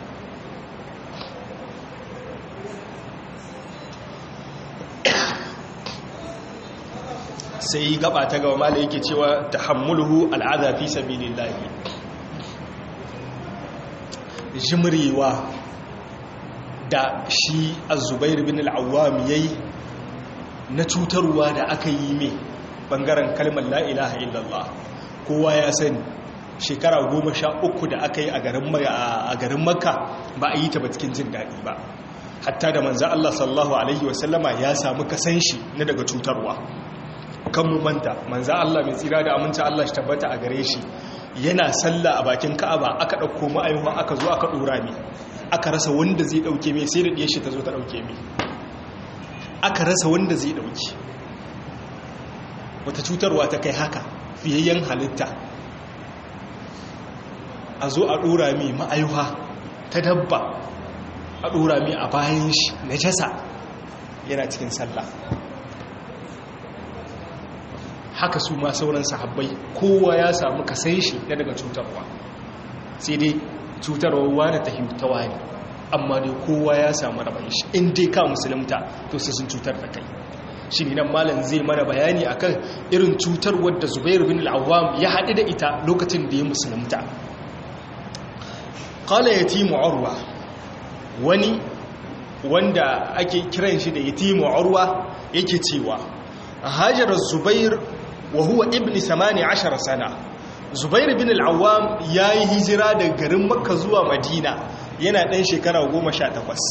sai gaba ta gaba mala yake cewa ta hammulhu al'adha fi sabilillahi jimrewa da shi azubair bin al'awam ya yi na cutarwa da aka yi mai bangaren kalmar la'ilaha illallah kowa ya sani shekara goma sha uku da aka yi a garin makka ba a yi ta ba cikin jin daɗi ba hatta da manzan Allah sallahu Alaihi wasallama ya samu kasan shi na daga cutarwa kan mu manta manzan Allah mai tsira da aminci Allah shi tabbata a gare shi yana salla a bakin ka'aba aka ɗauko ma'aihuwa aka zo aka ɗora ne aka rasa wanda zai dauke mai sai da ɗiyar shi ta zo ta dauke mai aka rasa wanda zai dauke wata cutarwa ta kai haka fiyayyen halitta a zo a ɗora mai ma'aiwa ta dabba a ɗora mai a bayan shi na jasa yana cikin sallah haka su ma sauran sahabbai kowa ya samu kasan shi na daga cutarwa sai dai cutarwa wani ta himtawa ne amma dai kowa ya samu rabon shi in dai ka musulunta to sai sun cutar da kai shi ne nan malam zai mana bayani akan irin cutar wadda zubair bin al'awam ya haɗu da ita lokacin da ya musulunta qala yatimu urwa wani wanda ake kiran shi da yatimu urwa yake cewa hajarar zubair wa huwa ibni 18 sana zubair bin al'awam ya yi hijira daga garin makka zuwa madina yana ɗan shekara goma sha takwas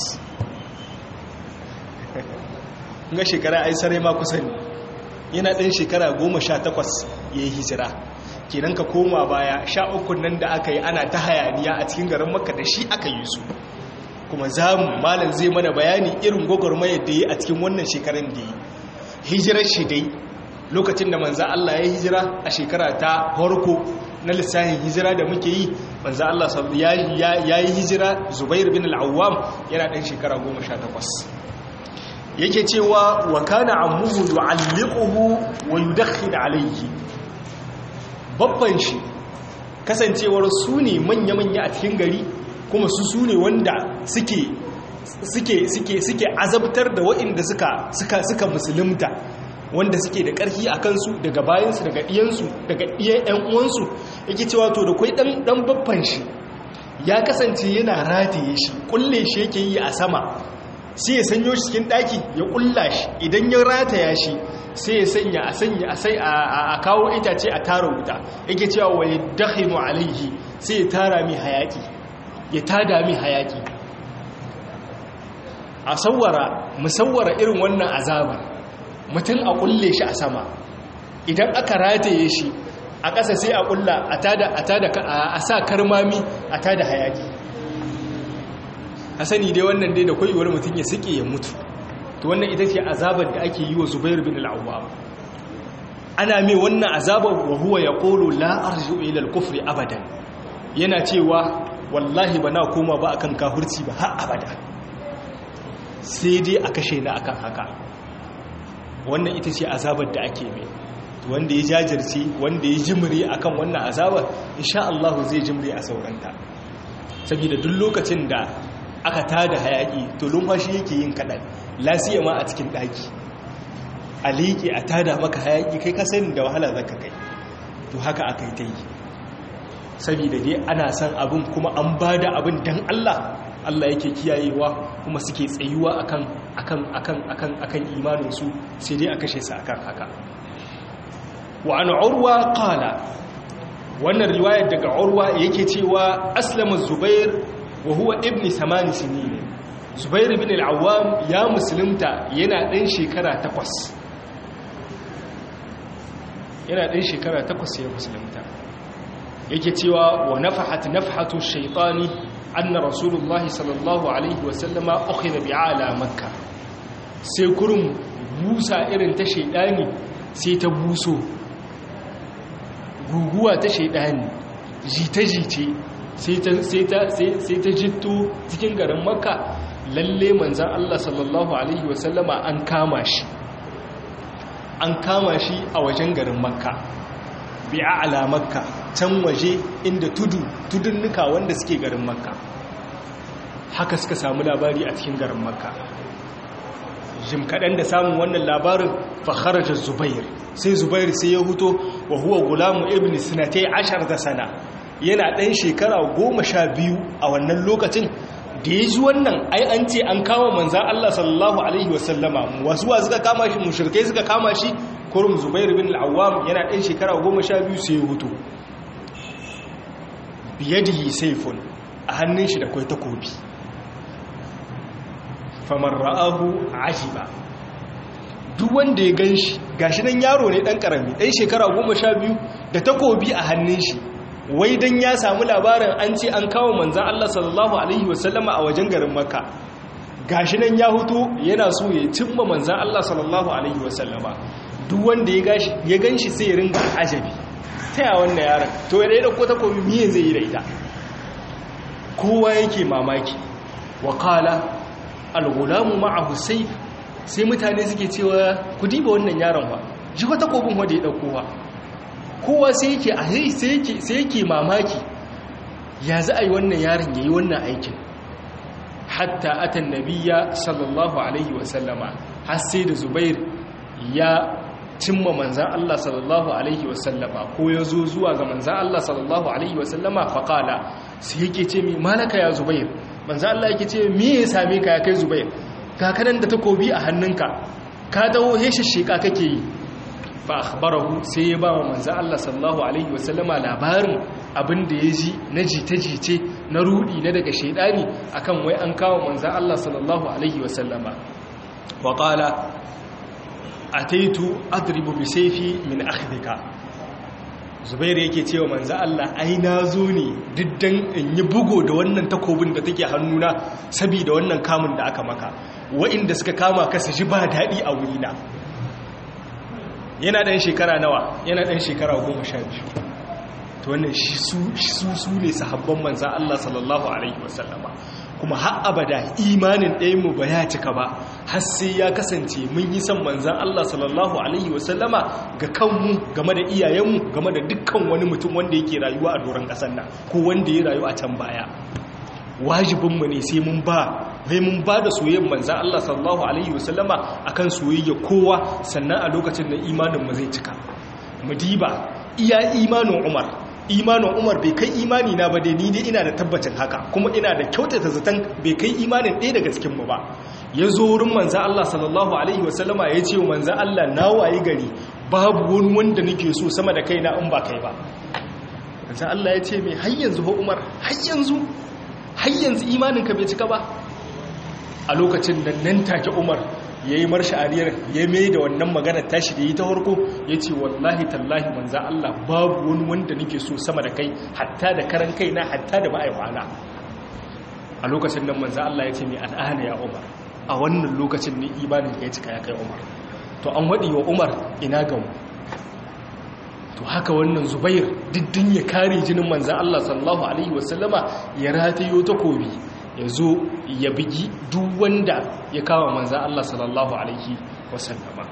ga shekara ai sarai ma kusa ne yana ɗan shekara goma sha takwas ya yi hijira kenan ka koma baya sha ukun nan da aka yi ana ta hayaniya a cikin garin makka da shi aka yi su kuma za mu malam zai mana bayani irin gwagwarmayar da ya a cikin wannan shekarun da ya hijirar shi dai lokacin da manza Allah ya hijira a shekara ta farko na lissafin hijira da muke yi manza Allah ya yi hijira zubair bin al'awam yana ɗan shekara 18 yake cewa wa kana ammuhu yu'alliquhu wa yudakhil alayhi babban shi kasancewar su ne manya-manya a cikin gari kuma su su ne wanda suke suke suke suke azabtar da waɗanda suka suka suka musulunta wanda suke da ƙarfi a kansu daga bayansu daga ɗiyansu daga ɗiyan ‘yan uwansu yake cewa to da kwai ɗan babban shi ya kasance yana rataye shi ƙulle shi yake yi a sama sai ya sanyo shi cikin ɗaki ya ƙulla shi idan ya rataya shi sai ya sanya a sanya a sai a kawo itace a tara wuta yake cewa wa ya dakhinu alaihi sai ya tara mi hayaki ya tada mi hayaki a sawara musawwara irin wannan azabar mutum a kulle shi a sama idan aka rataye shi a ƙasa sai a kulla a tada a tada a sa karmami a tada hayaki a sani dai wannan dai da koyewar mutum ya suke ya mutu to wannan ita ce azabar da ake yi wa zubair bin al'awwam ana mai wannan azabar wa huwa yaqulu la arju ila al-kufri abadan yana cewa wallahi ba na koma ba akan kafirci ba har abada sai dai a kashe ni akan haka wannan ita ce azabar da ake mai wanda ya jajirce wanda ya jimri akan wannan azabar insha Allah zai jimri a sauranta saboda duk lokacin da aka tada hayaki to lumfashi yake yin kadan lasiya ma a cikin daki a liƙe a tada maka hayaki kai ka sani da wahala zaka kai to haka aka yi ta yi saboda dai ana san abin kuma an bada abin dan Allah Allah yake kiyayewa kuma suke tsayuwa akan akan akan akan akan imaninsu sai dai a kashe su akan haka wa an urwa qala wannan riwayar daga urwa yake cewa aslama zubair wa huwa ibni samani sinin zubair ibn al-awwam ya musulunta yana dan shekara 8 yana dan shekara 8 ya musulunta yake cewa wa nafahat nafhatu shaytani anna rasulullahi sallallahu alaihi wasallama ukhidha bi'ala makka sai kurum busa irin ta shaidani sai ta buso guguwa ta shaidani jita-jice sai ta jitto cikin garin makka lalle manzan Allah sallallahu alaihi wasallama an kama shi an kama shi a wajen garin makka bi'a'ala makka can waje inda tudu tudunnuka wanda suke garin makka haka suka samu labari a cikin garin makka jim kaɗan da samun wannan labarin fakharajar zubair sai zubair sai ya huto wa huwa gulamu ibn sinatai ashar da sana yana ɗan shekara goma sha biyu a wannan lokacin da ya ji wannan ai an ce an kama manzan Allah sallallahu alaihi wasallama wasu wa suka kama shi mushrikai suka kama shi kurum zubair bin al'awam yana ɗan shekara goma sha biyu sai ya huto biyadihi saifun a hannun shi da kwai takobi famar ra'ahu ajiba duk wanda ya gan shi gashi nan yaro ne dan karami ɗan shekara goma sha biyu da takobi a hannun shi wai dan ya samu labarin an ce an kawo manzan Allah sallallahu alaihi wasallama a wajen garin makka gashi nan ya hutu yana so ya cimma manzan Allah sallallahu alaihi wasallama duk wanda ya gan shi sai ya ringa ajabi ta ya wannan yaron to ya ɗaya ɗauko takobi miye zai yi da ita kowa yake mamaki wa kala al-gulamu ma'ahu sayf sai mutane suke cewa ku diba wannan yaron ba ji wata kobin wanda ya dauko ba kowa sai yake a sai yake sai yake mamaki ya za a yi wannan yaron yayi wannan aikin hatta atan nabiyya sallallahu alaihi wa sallama har sai da zubair ya cimma manzan Allah sallallahu alaihi wa sallama ko ya zo zuwa ga manzan Allah sallallahu alaihi wa sallama faqala sai yake ce mi malaka ya zubair manzo Allah yake ce me ya same ka ya kai Zubair ka kanan da takobi a hannunka ka dawo heshishika kake yi fa akhbarahu sai ya ba wa manzo Allah sallallahu alaihi wasallama labarin abin da ya ji na jita-jice na rudi na daga shaidani akan wai an kawo manzo Allah sallallahu alaihi wasallama wa qala ataitu adribu bi sayfi min akhdika zubair yake cewa manzo Allah ai na zo ne diddan in yi bugo da wannan takobin da take hannuna saboda wannan kamun da aka maka wa'inda suka kama ka su ji ba daɗi a wurina yana ɗan shekara nawa yana ɗan shekara goma sha biyu to wannan shi su su ne sahabban manzo Allah sallallahu alaihi wasallama kuma har abada imanin ɗayanmu ba ya cika ba har sai ya kasance mun yi son manzan Allah sallallahu Alaihi wasallama ga kanmu game da iyayenmu game da dukkan wani mutum wanda yake rayuwa a doron ƙasar nan ko wanda ya rayu a can baya wajibinmu ne sai mun ba sai mun ba da soyayyar manzan Allah sallallahu Alaihi wasallama akan soyayya kowa sannan a lokacin da imaninmu zai cika mu diba iya imanin umar imanin umar bai kai imani na ba dai ni dai ina da tabbacin haka kuma ina da kyautata zaton bai kai imanin ɗaya daga cikinmu ba ya zo wurin manza Allah sallallahu alaihi wasallama ya ce manza Allah na waye gari babu wani wanda nake so sama da kaina in ba kai ba manza Allah ya ce mai har yanzu ba umar har yanzu har yanzu imaninka bai cika ba a lokacin da nan take umar ya yi marsha'ariyar ya mai da wannan maganar tashi da yi ta harko ya ce wallahi tallahi manza Allah babu wani wanda nake so sama da kai hatta da karan kai na hatta da ma'aikwana a lokacin nan manza Allah ya ce mai al'ana ya umar a wannan lokacin ne imanin ya cika ya kai umar to an waɗi wa umar ina gamu to haka wannan zubair diddin ya kare jinin manza Allah sallallahu alaihi wasallama ya ratayo takobi ya zo ya bigi duk wanda ya kawo manzan Allah sallallahu Alaihi wasallama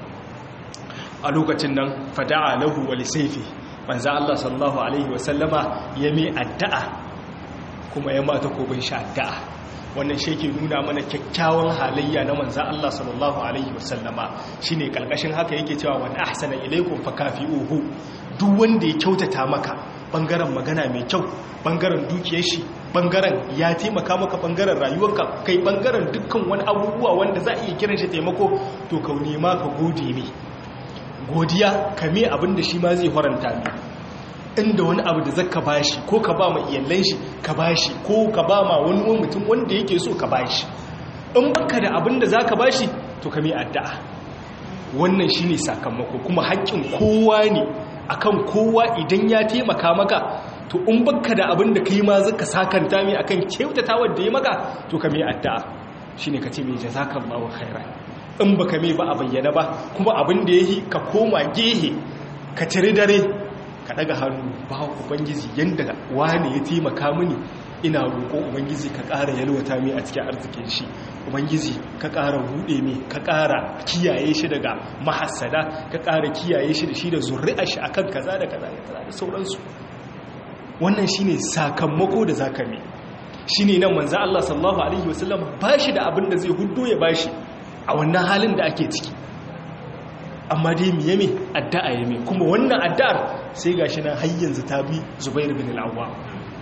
a lokacin nan fada'a lahu wali saifi manzan Allah sallallahu Alaihi wasallama ya mai addu'a kuma ya mata kobin shi addu'a wannan shi ke nuna mana kyakkyawan halayya na manzan Allah sallallahu Alaihi wasallama shi ne ƙarƙashin haka yake cewa wani ahsana ilaikun fakafi uhu duk wanda ya kyautata maka ɓangaren magana mai kyau ɓangaren dukiyar shi bangaren ya taimaka maka bangaren rayuwarka kai bangaren dukkan wani abubuwa wanda za a iya kiran shi taimako to ka nema ka gode ne godiya ka me abin da shi ma zai faranta ne inda wani abu da zaka bashi ko ka ba ma iyalan shi ka bashi ko ka ba ma wani mutum wanda yake so ka bashi in baka da abin da zaka bashi to ka me addu'a wannan shine sakamako kuma haƙƙin kowa ne akan kowa idan ya taimaka maka to in baka da abin da kai ma zaka sakanta mai akan kyautata wanda ya maka to ka mai addu'a shine ka ce mai jazakallahu khairan in baka mai ba a bayyana ba kuma abin da yayi ka koma gehe ka tare dare ka daga hannu ba ubangiji yanda wani ya taimaka mini ina roƙo ubangiji ka ƙara yalwata mai a cikin arzikin shi ubangiji ka ƙara buɗe mai ka ƙara kiyaye shi daga mahassada ka ƙara kiyaye shi da shi da zurri'a shi akan kaza da kaza da kaza da sauransu wannan shine sakamako da zaka mai shine nan manzo Allah sallallahu alaihi wasallam bashi da abin da zai huddo ya bashi a wannan halin da ake ciki amma dai miye me addu'a ya me kuma wannan addu'ar sai gashi nan har yanzu ta bi Zubair bin al-Awwam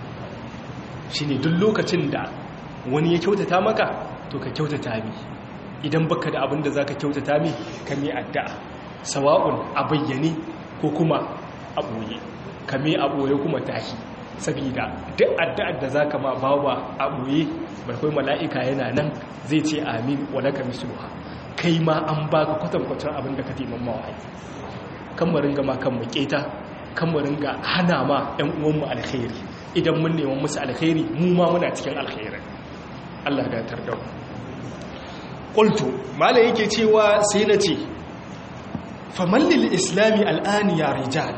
shine duk lokacin da wani ya kyautata maka to ka kyautata mi idan baka da abin da zaka kyautata mi ka mi addu'a sawa'un a bayyane ko kuma a boye ka mi a boye kuma tahi saboda duk addu'ar da zaka ma bawa a boye barkai mala'ika yana nan zai ce amin wa laka misluha kai ma an baka kwatankwacin abin da ka taimakon mawai kan mu ringa ma kan mu keta kan mu ringa hana ma ƴan uwanmu alkhairi idan mun neman musu alkhairi mu ma muna cikin alkhairi Allah da tarda mu qultu malai yake cewa sai na ce faman lil islami al'ani ya rijal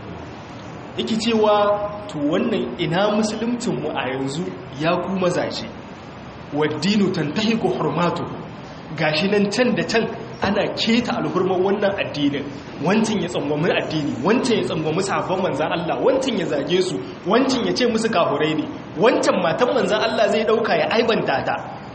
yake cewa to wannan ina musuluncin mu a yanzu ya ku mazaje waddinu tantahiku hurmatu gashi nan can da can ana keta alhurman wannan addinin wancin ya tsangwami addini wancin ya tsangwami sahabban manzan Allah wancin ya zage su wancin ya ce musu kahurai ne wancan matan manzan Allah zai dauka ya aibanta ta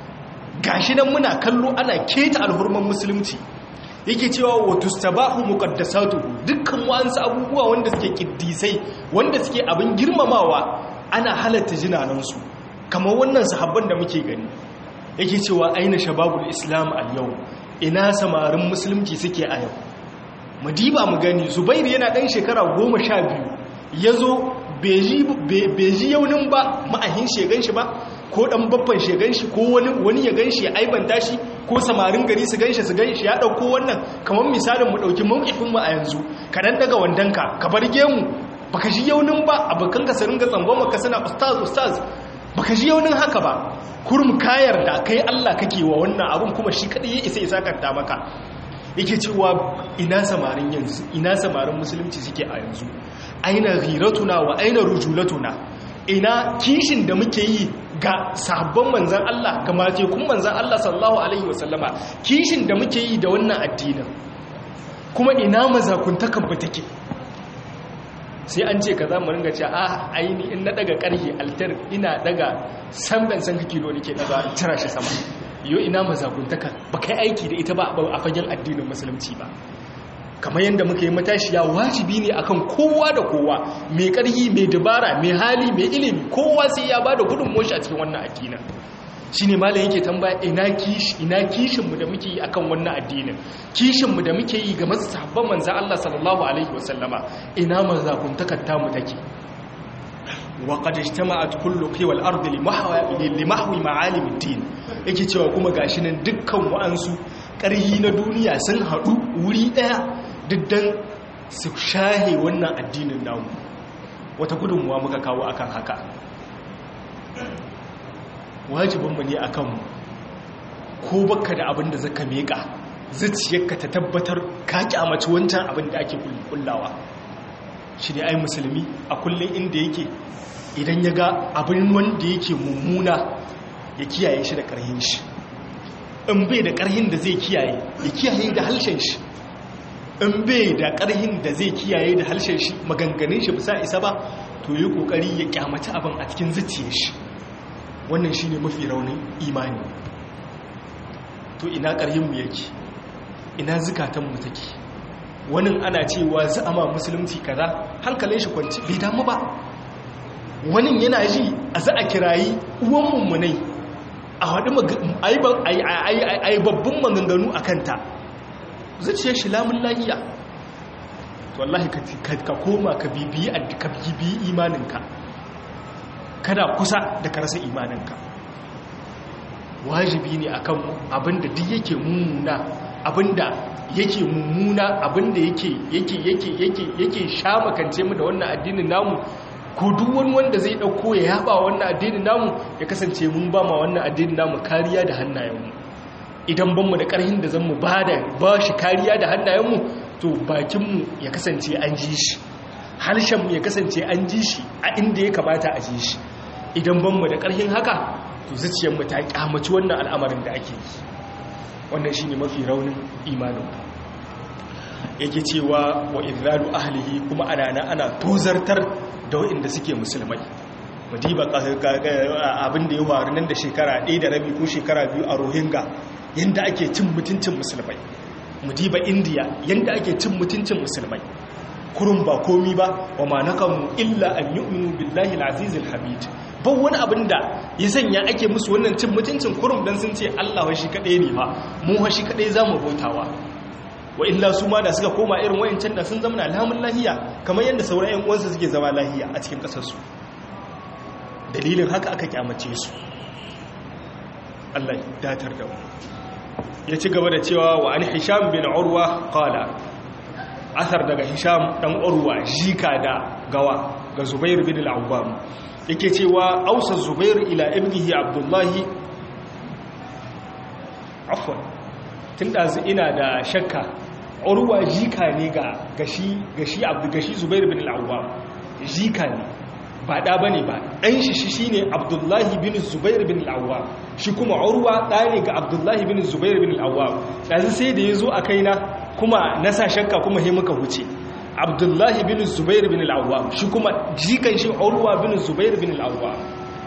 gashi nan muna kallo ana keta alhurman musulunci yake cewa wa tustabahu muqaddasatuhu dukkan wa'ansu abubuwa wanda suke kiddisai wanda suke abin girmamawa ana halatta jinanansu kamar wannan sahabban da muke gani yake cewa aina shababul islam al yau ina samarin musulunci suke a yau madiba mu gani zubairu yana ɗan shekara goma sha biyu ya zo beji yaunin ba ma'ahin shegan shi ba ko ɗan babban shegan shi ko wani ya gan shi ya aibanta shi ko samarin gari su gan shi su gan shi ya ɗauko wannan kamar misalin mu ɗauki mawukifinmu a yanzu ka ɗan daga wandonka ka bar gemu baka ji yaunin ba abokanka su ringa tsangon ka suna ustaz ustaz baka ji yaunin haka ba kurum kayar da kai Allah kake wa wannan abun kuma shi kadai ya isa isa kanta maka yake cewa ina samarin yanzu ina samarin musulunci suke a yanzu aina ghiratuna wa aina rujulatuna ina kishin da muke yi ga sabon manzan Allah ga matekun manzan Allah sallallahu alaihi wasallama kishin da muke yi da wannan addinin kuma ina mazakuntakan ba take sai an ce ka za mu ringa ce a aini in na daga karhe altar ina daga samban san kilo nake daga cira shi sama yo ina mazakuntaka ba kai aiki da ita ba a fagen addinin musulunci ba kamar yadda muka yi matashiya wajibi ne akan kowa da kowa mai karhi mai dabara mai hali mai ilimi kowa sai ya bada gudun moshi a cikin wannan addinin shine malam yake tambaya ina kishi ina kishin mu da muke yi akan wannan addinin kishin mu da muke yi ga sahabban manzo Allah sallallahu alaihi wasallama ina mazakuntakar ta mu take wa qad ijtama'at kullu qiwal ardi li mahwi ma'alim ad-din yake cewa kuma gashi nan dukkan wa'ansu ƙarhi na duniya sun haɗu wuri ɗaya diddan su shahe wannan addinin namu wata gudunmuwa muka kawo akan haka wajibinmu ne a kanmu ko baka da abin da zaka meka zuciyarka ta tabbatar ka kyamaci wancan abin da ake kullawa shi ne ai musulmi a kullum inda yake idan ya ga abin wanda yake mummuna ya kiyaye shi da ƙarhin shi in bai da ƙarhin da zai kiyaye ya kiyaye da halshen shi in bai da ƙarhin da zai kiyaye da halshen shi maganganun shi bisa isa ba to yi ƙoƙari ya kyamaci abin a cikin zuciyar shi wannan shi ne mafi raunin imani to ina ƙarhinmu yake ina zukatanmu take wani ana cewa za'ama musulunci kaza hankalin shi kwanci bai damu ba wani yana ji a za a kirayi uwan mummunai a haɗu a yi babban maganganu a kanta zuciyar shi lamun lahiya to wallahi ka koma ka bibiyi imaninka kada kusa da karasa imaninka wajibi ne akan abinda duk yake mummuna abinda yake mummuna abinda yake yake yake yake yake shamakance mu da wannan addinin namu ko duk wani wanda zai dauko ya yaba wannan addinin namu ya kasance mun ba ma wannan addinin namu kariya da hannayenmu idan ban mu da karhin da zan mu bada ba shi kariya da hannayenmu to bakinmu ya kasance an ji shi harshenmu ya kasance an ji shi a inda ya kamata a ji shi idan ban mu da karhin haka to zuciyarmu ta kyamaci wannan al'amarin da ake yi wannan shine mafi raunin imanin yake cewa wa izralu ahlihi kuma ana ana tozartar da waɗanda suke musulmai madiba abin da ya faru nan da shekara ɗaya da rabi ko shekara biyu a rohingya yadda ake cin mutuncin musulmai madiba indiya yadda ake cin mutuncin musulmai kurun ba komi ba wa ma nakamu illa an yu'minu billahi al-azizil hamid ba wani abin da ya sanya ake musu wannan cin mutuncin kurum dan sun ce Allah shi kaɗai ne ba mu shi kaɗai zamu bautawa wa illa su ma da suka koma irin wayancan da sun zama alhamun lahiya kamar yadda sauran yan uwansu suke zama lahiya a cikin kasarsu dalilin haka aka kyamace su Allah datar da mu ya ci gaba da cewa wa an hisham bin urwa qala athar daga hisham dan urwa jika da gawa ga zubair bin al-awwam yake cewa ausa zubair ila ibnihi abdullahi afwan tun ɗazu ina da shakka urwa jika ne ga gashi gashi abdu gashi zubair bin al-awwam jika ne ba da bane ba dan shi shi shine abdullahi bin zubair bin al-awwam shi kuma urwa da ne ga abdullahi bin zubair bin al-awwam dazu sai da yazo a kaina kuma na sa shakka kuma he muka huce abdullahi bin zubair bin al-awwam shi kuma jikan shi urwa bin zubair bin al-awwam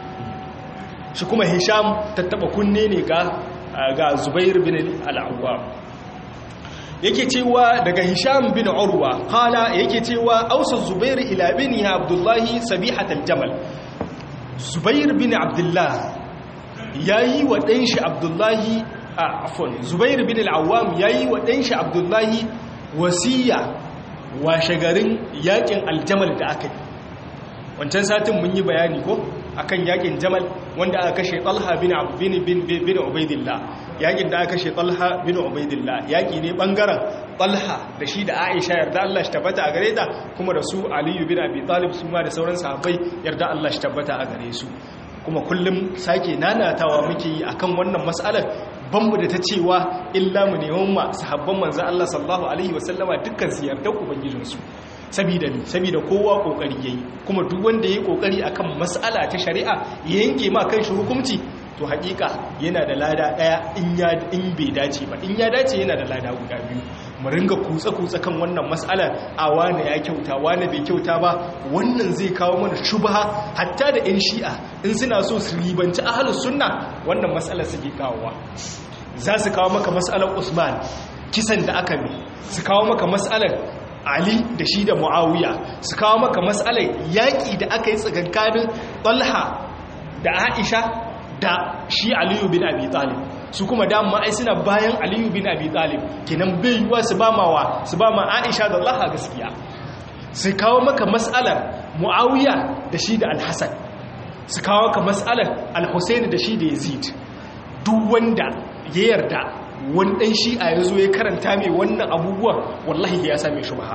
shi kuma hisham tattaba kunne ne ga ga zubair bin al-awwam yake cewa daga hisham bin urwa kala yake cewa ausa zubair ila bini abdullahi sabihat al-jamal zubair bin abdullah yayi wa dan shi abdullahi afwan zubair bin al-awwam yayi wa dan shi abdullahi wasiya washe garin yakin aljamal da aka yi wancan satin mun yi bayani ko akan yakin jamal wanda aka kashe talha bin bin bin bin ubaidillah yakin da aka kashe talha bin ubaidillah yaki ne bangaren talha da shi da aisha yarda Allah shi tabbata a gare ta kuma da su aliyu bin abi talib su ma da sauran sahabbai yarda Allah shi tabbata a gare su kuma kullum sake nanatawa muke yi akan wannan mas'alar banmu da ta cewa illa mu neman ma sahabban manzo Allah sallallahu alaihi wasallama dukkan su yarda ubangijinsu sabida ne sabida kowa kokari yayi kuma duk wanda yayi kokari akan mas'ala ta shari'a ya yanke ma kanshi hukunci to hakika yana da lada daya in ya in bai dace ba in ya dace yana da lada guda biyu mu ringa kutsa kutsa kan wannan mas'alar a wani ya kyauta wani bai kyauta ba wannan zai kawo mana shubha hatta da yan shi'a in suna so su ribanci ahlus sunna wannan mas'alar suke kawowa za su kawo maka mas'alar Usman kisan da aka yi su kawo maka mas'alar Ali da shi da Muawiya su kawo maka matsalar yaƙi da aka yi tsakankanin Talha da Aisha da shi Aliyu bin Abi Talib su kuma dama ai suna bayan Aliyu bin Abi Talib kenan bai yiwa su ba mawa su ba ma Aisha da Talha gaskiya su kawo maka matsalar Muawiya da shi da Al-Hasan su kawo maka matsalar Al-Husayn da shi da Yazid duk wanda ya yarda wani ɗan shi'a ya zo ya karanta mai wannan abubuwan wallahi ya same shi baha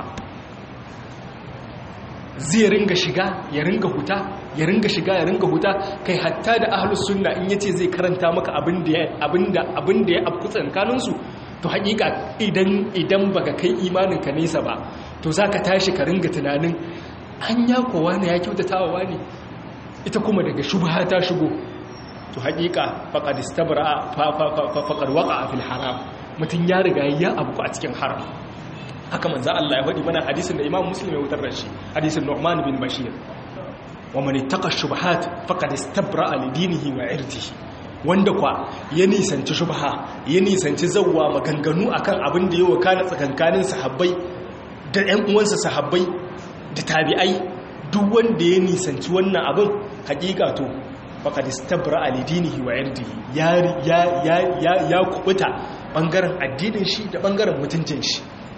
zai ringa shiga ya ringa huta ya ringa shiga ya ringa huta kai hatta da ahlus sunna in yace zai karanta maka abin da abinda abinda ya afku tsakanin su to hakika idan idan baka kai imanin ka nesa ba to zaka tashi ka ringa tunanin hanya kowa ne ya kyautatawa wani ita kuma daga shubha ta shigo to haƙiƙa faƙad istabra faƙad waƙa a fil haram mutum ya riga ya abu a cikin haram haka manzo Allah ya faɗi mana hadisin da Imam Muslim ya wutar da shi hadisin Nu'man bin Bashir wa man ittaqa shubuhat faqad istabra li dinihi wa irdihi wanda kwa ya nisanci shubha ya nisanci zawwa maganganu akan abin da yawa kana tsakankanin sahabbai da ƴan uwansa sahabbai da tabi'ai duk wanda ya nisanci wannan abin haƙiƙa to faƙad istabra alidinihi wa irdihi ya ya ya ya kubuta bangaren addinin shi da bangaren mutuncin shi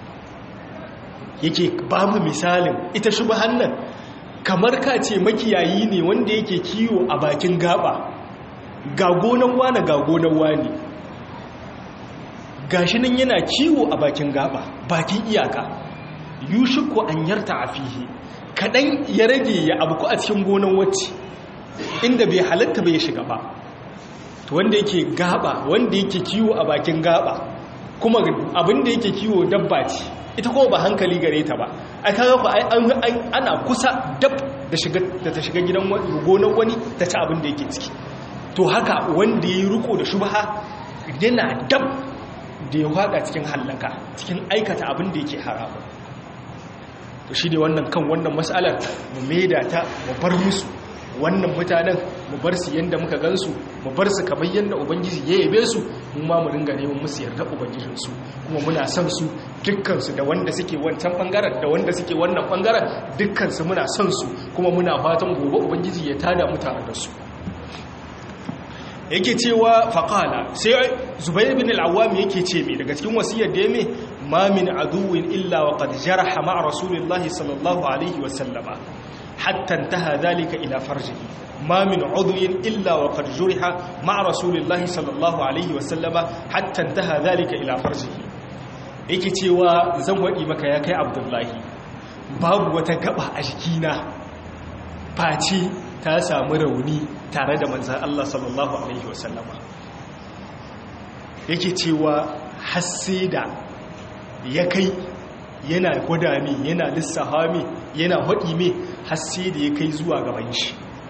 yake babu misalin ita shubhan nan kamar ka ce makiyayi ne wanda yake kiwo a bakin gaba ga gonan wani ga gonan wani gashi nan yana kiwo a bakin gaba bakin iyaka yushiku an yarta afihi kaɗan ya rage ya abu a cikin gonan wacce inda bai halatta bai shiga ba to wanda yake gaba wanda yake kiwo a bakin gaba kuma abin da yake kiwo dabba ce ita kuma ba hankali gare ta ba ai kaga ku ana kusa dab da shiga da ta shiga gidan gonan wani ta ci abin da yake ciki to haka wanda yayi riko da shubha yana dab da ya wada cikin hallaka cikin aikata abin da yake haramu to shi ne wannan kan wannan matsalar mu maida ta mu bar musu wannan mutanen mu bar su yanda muka gansu mu bar su kamar yanda ubangiji ya yabe su mu ma mu ringa neman musu yarda ubangijin su kuma muna son su dukkan su da wanda suke wancan bangaren da wanda suke wannan bangaren dukkan su muna son su kuma muna fatan gobe ubangiji ya tada mu tare da su yake cewa faqala sai zubair bin al-awwam yake ce me daga cikin wasiyar da ya me ma min aduwin illa wa qad jaraha ma rasulillahi sallallahu alaihi wa sallama hatta intaha dhalika ila farjihi ma min udwin illa wa qad juriha ma rasulillahi sallallahu alaihi wa sallama hatta intaha dhalika ila farjihi yake cewa zan wadi maka ya kai abdullahi babu wata gaba a jikina face ta samu rauni tare da manzan Allah sallallahu Alaihi wasallama yake cewa hasse da ya kai yana gwada mi yana lissafa mi yana haɗi mi hasse da ya kai zuwa gaban shi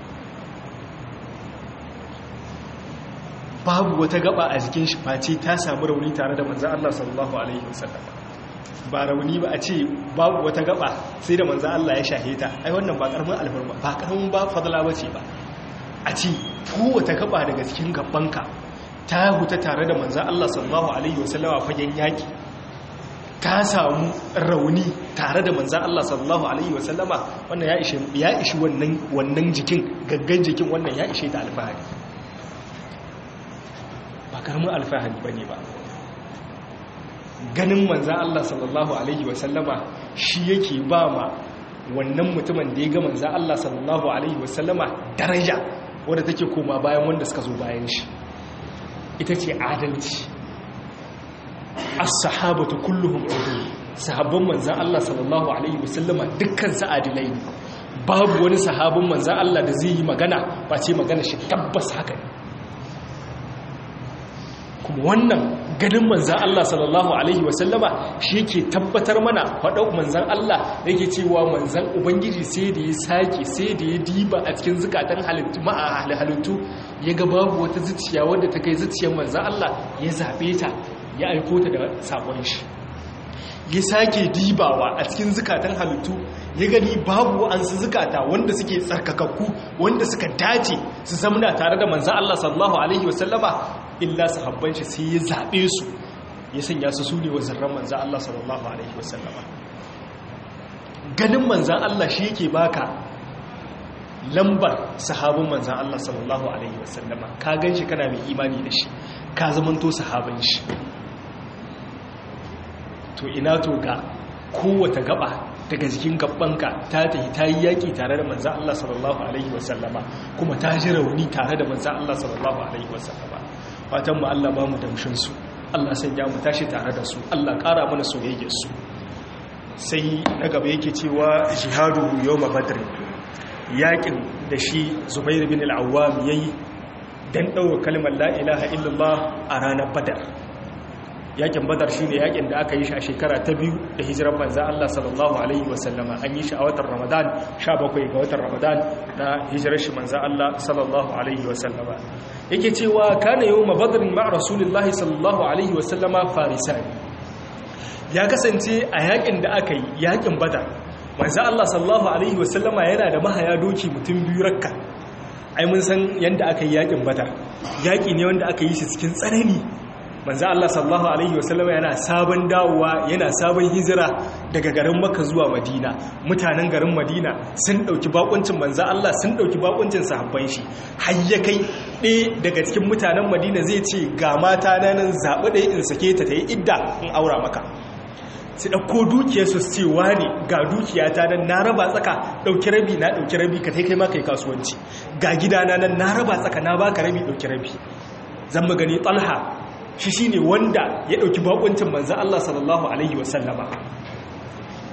babu wata gaba a jikin shi face ta samu rauni tare da manzan Allah sallallahu Alaihi wasallama ba rauni ba a ce babu wata gaba sai da manzan Allah ya shahe ta ai wannan ba karamin alfarma ba karamin ba fadala ba ce ba a ce kowace gaba daga cikin gabanka ta huta tare da manzan Allah sallallahu alaihi wasallama fagen yaki ta samu rauni tare da manzan Allah sallallahu alaihi wasallama wannan ya ishi ya ishi wannan wannan jikin gaggan jikin wannan ya ishe ta alfahari ba karamin alfahari bane ba ganin manzan Allah sallallahu Alaihi wasallama shi yake ba ma wannan mutumin da ya ga manzan Allah sallallahu Alaihi wasallama daraja wadda take koma bayan wanda suka zo bayan shi ita ce adalci as-sahabatu kulluhum udul sahabban manzan Allah sallallahu Alaihi wasallama dukkan su adilai ne babu wani sahabin manzan Allah da zai yi magana ba ce magana shi tabbas haka ne kuma wannan ganin manzan Allah sallallahu Alaihi wasallama shi yake tabbatar mana faɗau manzan Allah yake cewa manzan Ubangiji sai da ya sake sai da ya diba a cikin zukatan halittu ya ga babu wata zuciya wadda ta kai zuciyar manzan Allah ya zaɓe ta ya aiko ta da saƙon shi ya sake dibawa a cikin zukatan halittu ya gani babu wa'ansu zukata wanda suke tsarkakakku wanda suka dace su zamna tare da manzan Allah sallallahu Alaihi wasallama illa sahabban shi sai ya zaɓe su ya sanya su su ne wa zarran manzan Allah sallallahu Alaihi wasallama ganin manzan Allah shi yake baka lambar sahabin manzan Allah sallallahu Alaihi wasallama ka gan shi kana mai imani da shi ka zamanto sahabin shi to ina to ga kowata gaba daga jikin gabanka ta tafi ta yi yaƙi tare da manzan Allah sallallahu Alaihi wasallama kuma ta ji rauni tare da manzan Allah sallallahu Alaihi wasallama fatan mu Allah ba mu damshinsu Allah sanya mu tashi tare da su Allah ƙara mana soyayyarsu sai na gaba yake cewa jihadu yau badr yaƙin da shi zubair bin al'awwam ya yi don ɗaura kalmar la'ilaha illallah a ranar badar yakin badar shi ne yakin da aka yi shi a shekara ta biyu da hijirar manza Allah sallallahu Alaihi wasallama an yi shi a watan ramadan 17 ga watan ramadan na hijirar shi manza Allah sallallahu Alaihi wasallama yake cewa kana yau mabadarin ma'a rasulullahi sallallahu Alaihi wasallama farisani ya kasance a yakin da aka yi yakin badar manza Allah sallallahu Alaihi wasallama yana da mahaya doki mutum biyu rakka ai mun san yadda aka yi yakin badar yaki ne wanda aka yi shi cikin tsanani manzo Allah sallallahu alaihi wasallam yana sabon dawowa yana sabon hijira daga garin Makka zuwa Madina mutanen garin Madina sun dauki bakuncin manzo Allah sun dauki bakuncin sahabban shi har ya kai ɗaya daga cikin mutanen Madina zai ce ga mata na nan zabi ɗaya in sake ta tayi idda in aura maka su ɗauko dukiyarsu su ce wani ga dukiyata nan na raba tsaka ɗauki rabi na ɗauki rabi ka kai ma kai kasuwanci ga gidana nan na raba tsaka na baka rabi ɗauki rabi zan magani talha shi shi ne wanda ya ɗauki bakuncin manzan Allah sallallahu Alaihi wasallama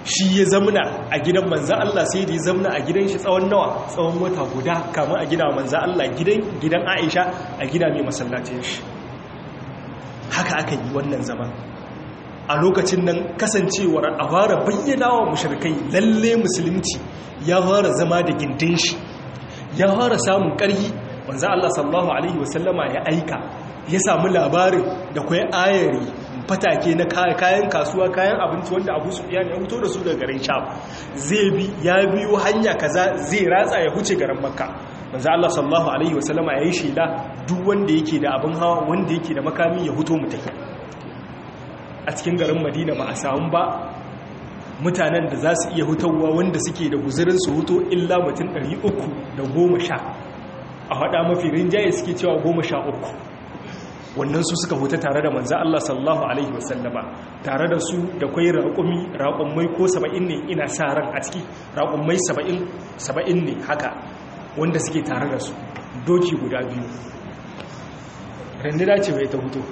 shi ya zamna a gidan manzan Allah sai da ya zamna a gidan shi tsawon nawa tsawon wata guda kamar a gina manzan Allah gidan Aisha a gina mai masallacin shi haka aka yi wannan zaman a lokacin nan kasancewar a fara bayyana wa mushrikai lalle musulunci ya fara zama da gindin shi ya fara samun ƙarhi manzan Allah sallallahu alaihi wasallama ya aika ya samu labarin da kwai ayari fatake na kayan kasuwa kayan abinci wanda abu su ya fito da su daga garin sham zai bi ya biyo hanya kaza zai ratsa ya huce garin makka manzo Allah sallallahu alaihi wasallama yayi shela duk wanda yake da abin hawa wanda yake da makami ya huto mutai a cikin garin Madina ba a samu ba mutanen da za su iya hutawa wanda suke da guzurin su huto illa mutum 310 a hada mafi rinjaye suke cewa 13 wannan su suka huta tare da manza Allah sallallahu Alaihi wasallama tare da su da kwai raƙumi raƙummai ko saba'in ne ina sa ran a ciki raƙummai saba'in ne haka wanda suke tare da su doki guda biyu randina ce mai ta hutu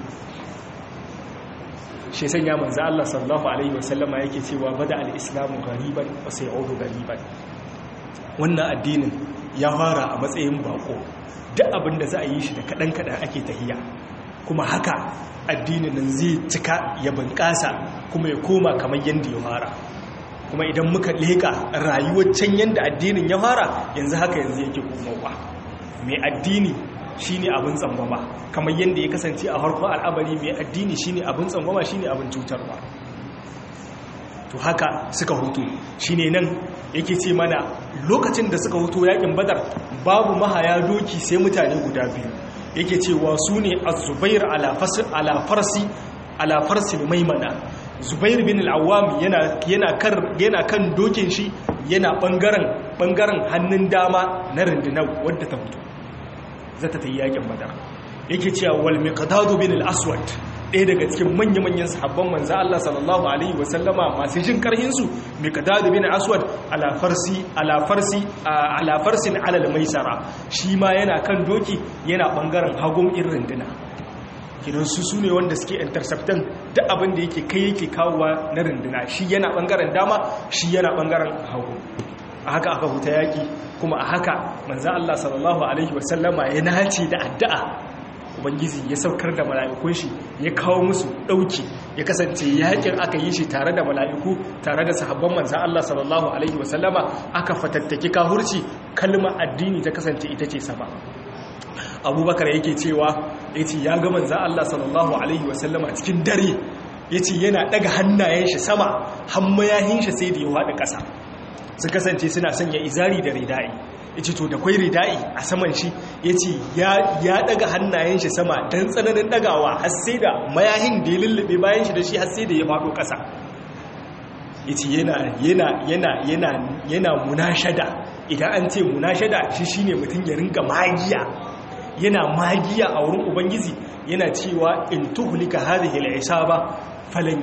shi sanya manza Allah sallallahu Alaihi wasallama yake cewa bada al'islamu gariban wasu ya'udu gariban wannan addinin ya fara a matsayin bako duk abin da za a yi shi da kaɗan-kaɗan ake tahiya kuma haka addinin nan zai cika ya bunƙasa kuma ya koma kamar yadda ya fara kuma idan muka leƙa rayuwar can yadda addinin ya fara yanzu haka yanzu yake komowa mai addini shine abin tsangwama kamar yadda ya kasance a harkar al'amari mai addini shine abin tsangwama shine abin cutarwa to haka suka hutu shine nan yake ce mana lokacin da suka hutu yakin badar babu mahaya doki sai mutane guda biyu yake cewa su ne a zubair alafarsi alafarsi maimana zubair bin al'awam yana kan dokin shi yana bangaren hannun dama na rundunar wadda ta fito zata ta yi yakin badar yake cewa wal miqdadu bin al-aswad ɗaya daga cikin manya-manyan sahabban manzo Allah sallallahu alaihi wasallama masu jin karhinsu miqdadu bin aswad ala farsi ala farsi ala farsin ala al-maisara shi ma yana kan doki yana bangaren hagun irin dina kidan su sune wanda suke interceptan duk abin da yake kai yake kawowa na runduna shi yana bangaren dama shi yana bangaren hagu a haka aka huta yaki kuma a haka manzo Allah sallallahu alaihi wasallama ya nace da addu'a ubangiji ya saukar da mala'ikun shi ya kawo musu dauki ya kasance yakin aka yi shi tare da mala'iku tare da sahabban manzan Allah sallallahu alaihi wasallama aka fatattaki kahurci kalmar addini ta kasance ita ce sama abubakar yake cewa ya ce ya ga manzan Allah sallallahu alaihi wasallama cikin dare ya ce yana daga hannayen shi sama hammayahin shi sai da ya haɗa ƙasa su kasance suna sanya izari da ridai ya ce to da kwai ridai a saman shi ya ce ya daga hannayen shi sama don tsananin dagawa har sai da mayahin da ya lullube bayan shi da shi har sai da ya faɗo ƙasa ya ce yana munashada idan an ce munashada shi shine mutum ya ringa magiya yana magiya a wurin ubangiji yana cewa in tuhulika hadhihi al-isaba falan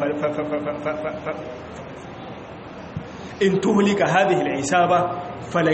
in tuhlika hadhihi al-isaba falan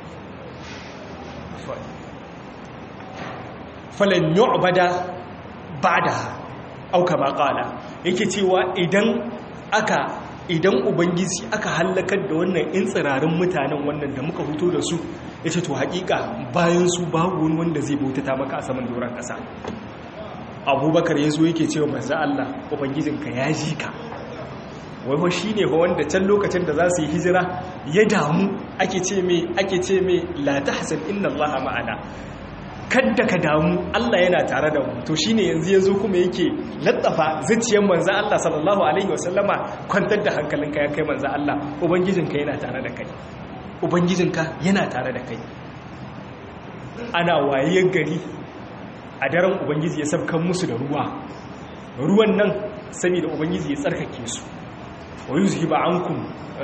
falan yu'bada ba'daha aw kama qala yake cewa idan aka idan ubangiji aka halakar da wannan in tsirarin mutanen wannan da muka fito da su yace to hakika bayan su babu wani wanda zai bautata maka a saman doron kasa abubakar yazo yake cewa manzo Allah ubangijinka ya ji ka wai shi ne fa wanda can lokacin da za su yi hijira ya damu ake ce mai ake ce mai la tahzan inna allaha ma'ana kadda ka damu Allah yana tare da mu to shine yanzu yazo kuma yake laddafa zuciyar manzo Allah sallallahu alaihi wasallama kwantar da hankalinka ya kai manzo Allah ubangijinka yana tare da kai ubangijinka yana tare da kai ana waye gari a daren ubangiji ya sabkan musu da ruwa ruwan nan saboda ubangiji ya tsarkake su wa yuzhiba ankum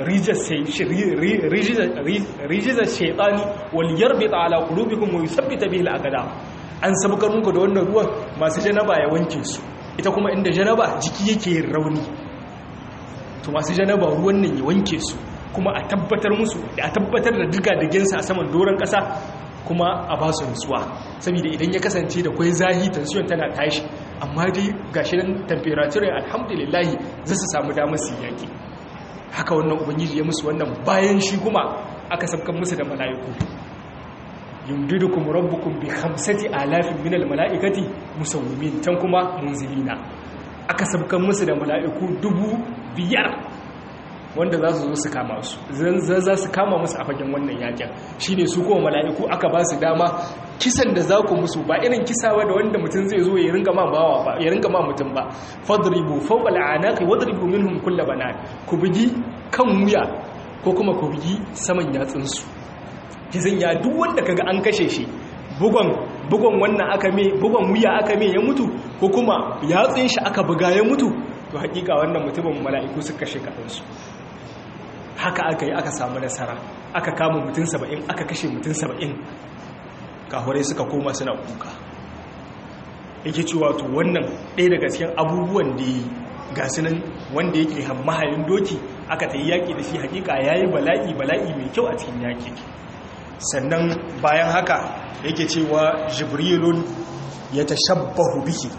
rijiza shaitani wal yarbita ala qulubikum wa yuthabbita bihi al-aqdam an sabkar muku da wannan ruwan masu janaba ya wanke su ita kuma inda janaba jiki yake yin rauni to masu janaba ruwan nan ya wanke su kuma a tabbatar musu a tabbatar da diga digensa a saman doron kasa kuma a ba su nutsuwa saboda idan ya kasance da kwai zahi tension tana tashi amma dai gashi nan temperature alhamdulillah za su samu damar su yaki haka wannan ubangiji ya musu wannan bayan shi kuma aka sabkan musu da mala'iku yumdidukum rabbukum bi khamsati alafin minal mala'ikati musawwimin tan kuma munzilina aka sabkan musu da mala'iku dubu biyar wanda za su zo su kama su za su kama musu a fagen wannan yakin shine su kuma mala'iku aka ba su dama kisan da za ku musu ba irin kisawa da wanda mutum zai zo ya ringa ma bawa ba ya ringa ma mutum ba fadribu fawqa al'anaqi wadribu minhum kull banan ku bugi kan wuya ko kuma ku bugi saman yatsun su kizan ya duk wanda kaga an kashe shi bugon bugon wannan aka me bugon wuya aka me ya mutu ko kuma yatsun shi aka buga ya mutu to hakika wannan mutumin mala'iku suka kashe kadansu haka aka yi aka samu nasara aka kama mutum saba'in aka kashe mutum saba'in kahurai suka koma suna kuka yake cewa to wannan ɗaya daga cikin abubuwan da yi ga sunan wanda yake mahayin doki aka ta yi yaƙi da shi hakika ya yi bala'i bala'i mai kyau a cikin yaƙi sannan bayan haka yake cewa jibrilun ya tashabbahu bihi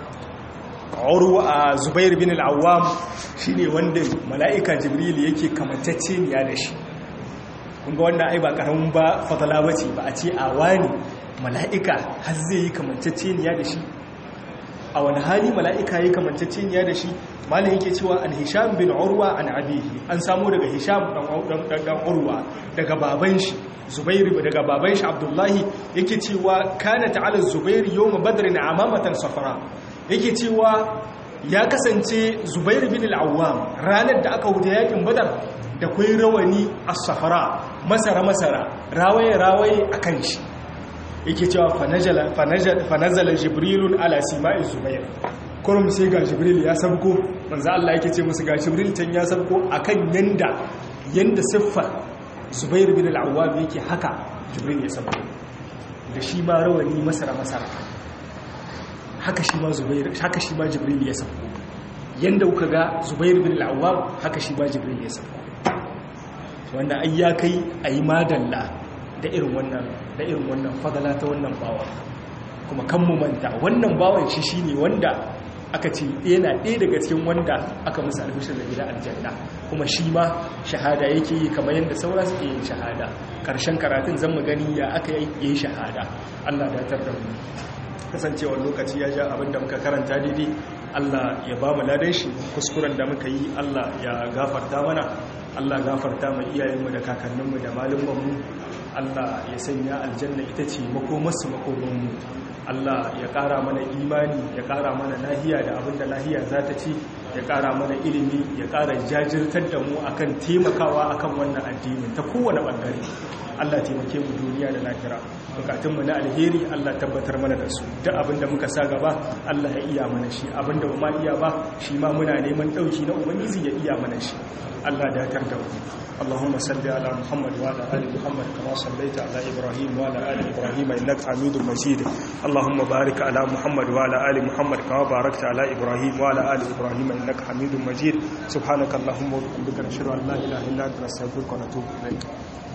a zubair bin al'awam shi ne wanda mala'ika jibril yake kamantacce niya da shi kunga wannan ai ba karamin ba fatala bace ba a ce a wani mala'ika har zai yi kamantacce niya da shi a wani hali mala'ika yi kamantacce niya da shi malin yake cewa an hisham bin urwa an abihi an samu daga hisham dan urwa daga baban shi zubairu daga baban shi abdullahi yake cewa kana ta'ala zubairu yawma badrin amamatan safara yake cewa ya kasance zubairu bin al'awwam ranar da aka wuce yakin badar da kwai rawani a safara masara-masara rawaye-rawaye a kan shi yake cewa fanazala jibrilun ala sima'i zubair kurum sai ga jibril ya sabko manzo Allah yake ce musu ga jibril can ya sabko akan yanda yanda siffar zubair bin al'awwam yake haka jibril ya sabko da shi ma rawani masara-masara haka shi ma zubair haka shi ma jibril ya sauko yanda kuka ga zubair bin al-awwam haka shi ma jibril ya sauko wanda ai ya kai ayi madalla da irin wannan da irin wannan fadala ta wannan bawa kuma kan mu manta wannan bawan shi shine wanda aka ce yana ɗaya daga cikin wanda aka musu albishir da gida aljanna kuma shi ma shahada yake yi kamar yadda saura suke yin shahada ƙarshen karatun zan mu gani ya aka yi shahada Allah da tar da mu kasancewar lokaci ya ja abinda muka karanta daidai Allah ya ba mu ladan shi kuskuren da muka yi Allah ya gafarta mana Allah gafarta mu iyayenmu da kakanninmu da malumanmu Allah ya sanya aljanna ita ce makomarsu makomanmu Allah ya ƙara mana imani ya ƙara mana lahiya da abinda lahiya za ta ci ya ƙara mana ilimi ya ƙara jajirtar da mu akan taimakawa akan wannan addinin ta kowane ɓangare Allah taimake mu duniya da lahira bukatunmu na alheri Allah tabbatar mana da su duk abinda muka sa gaba Allah ya iya mana shi abinda ba ma iya ba shi ma muna neman ɗauki na ubangiji ya iya mana shi Allah da ya da mu اللهم صل على محمد وعلى ال محمد كما صليت على ابراهيم وعلى ال ابراهيم انك حميد مجيد اللهم بارك على محمد وعلى ال محمد كما باركت على ابراهيم وعلى ال ابراهيم انك حميد مجيد سبحانك اللهم وبحمدك نشهد ان لا اله الا انت نستغفرك ونتوب اليك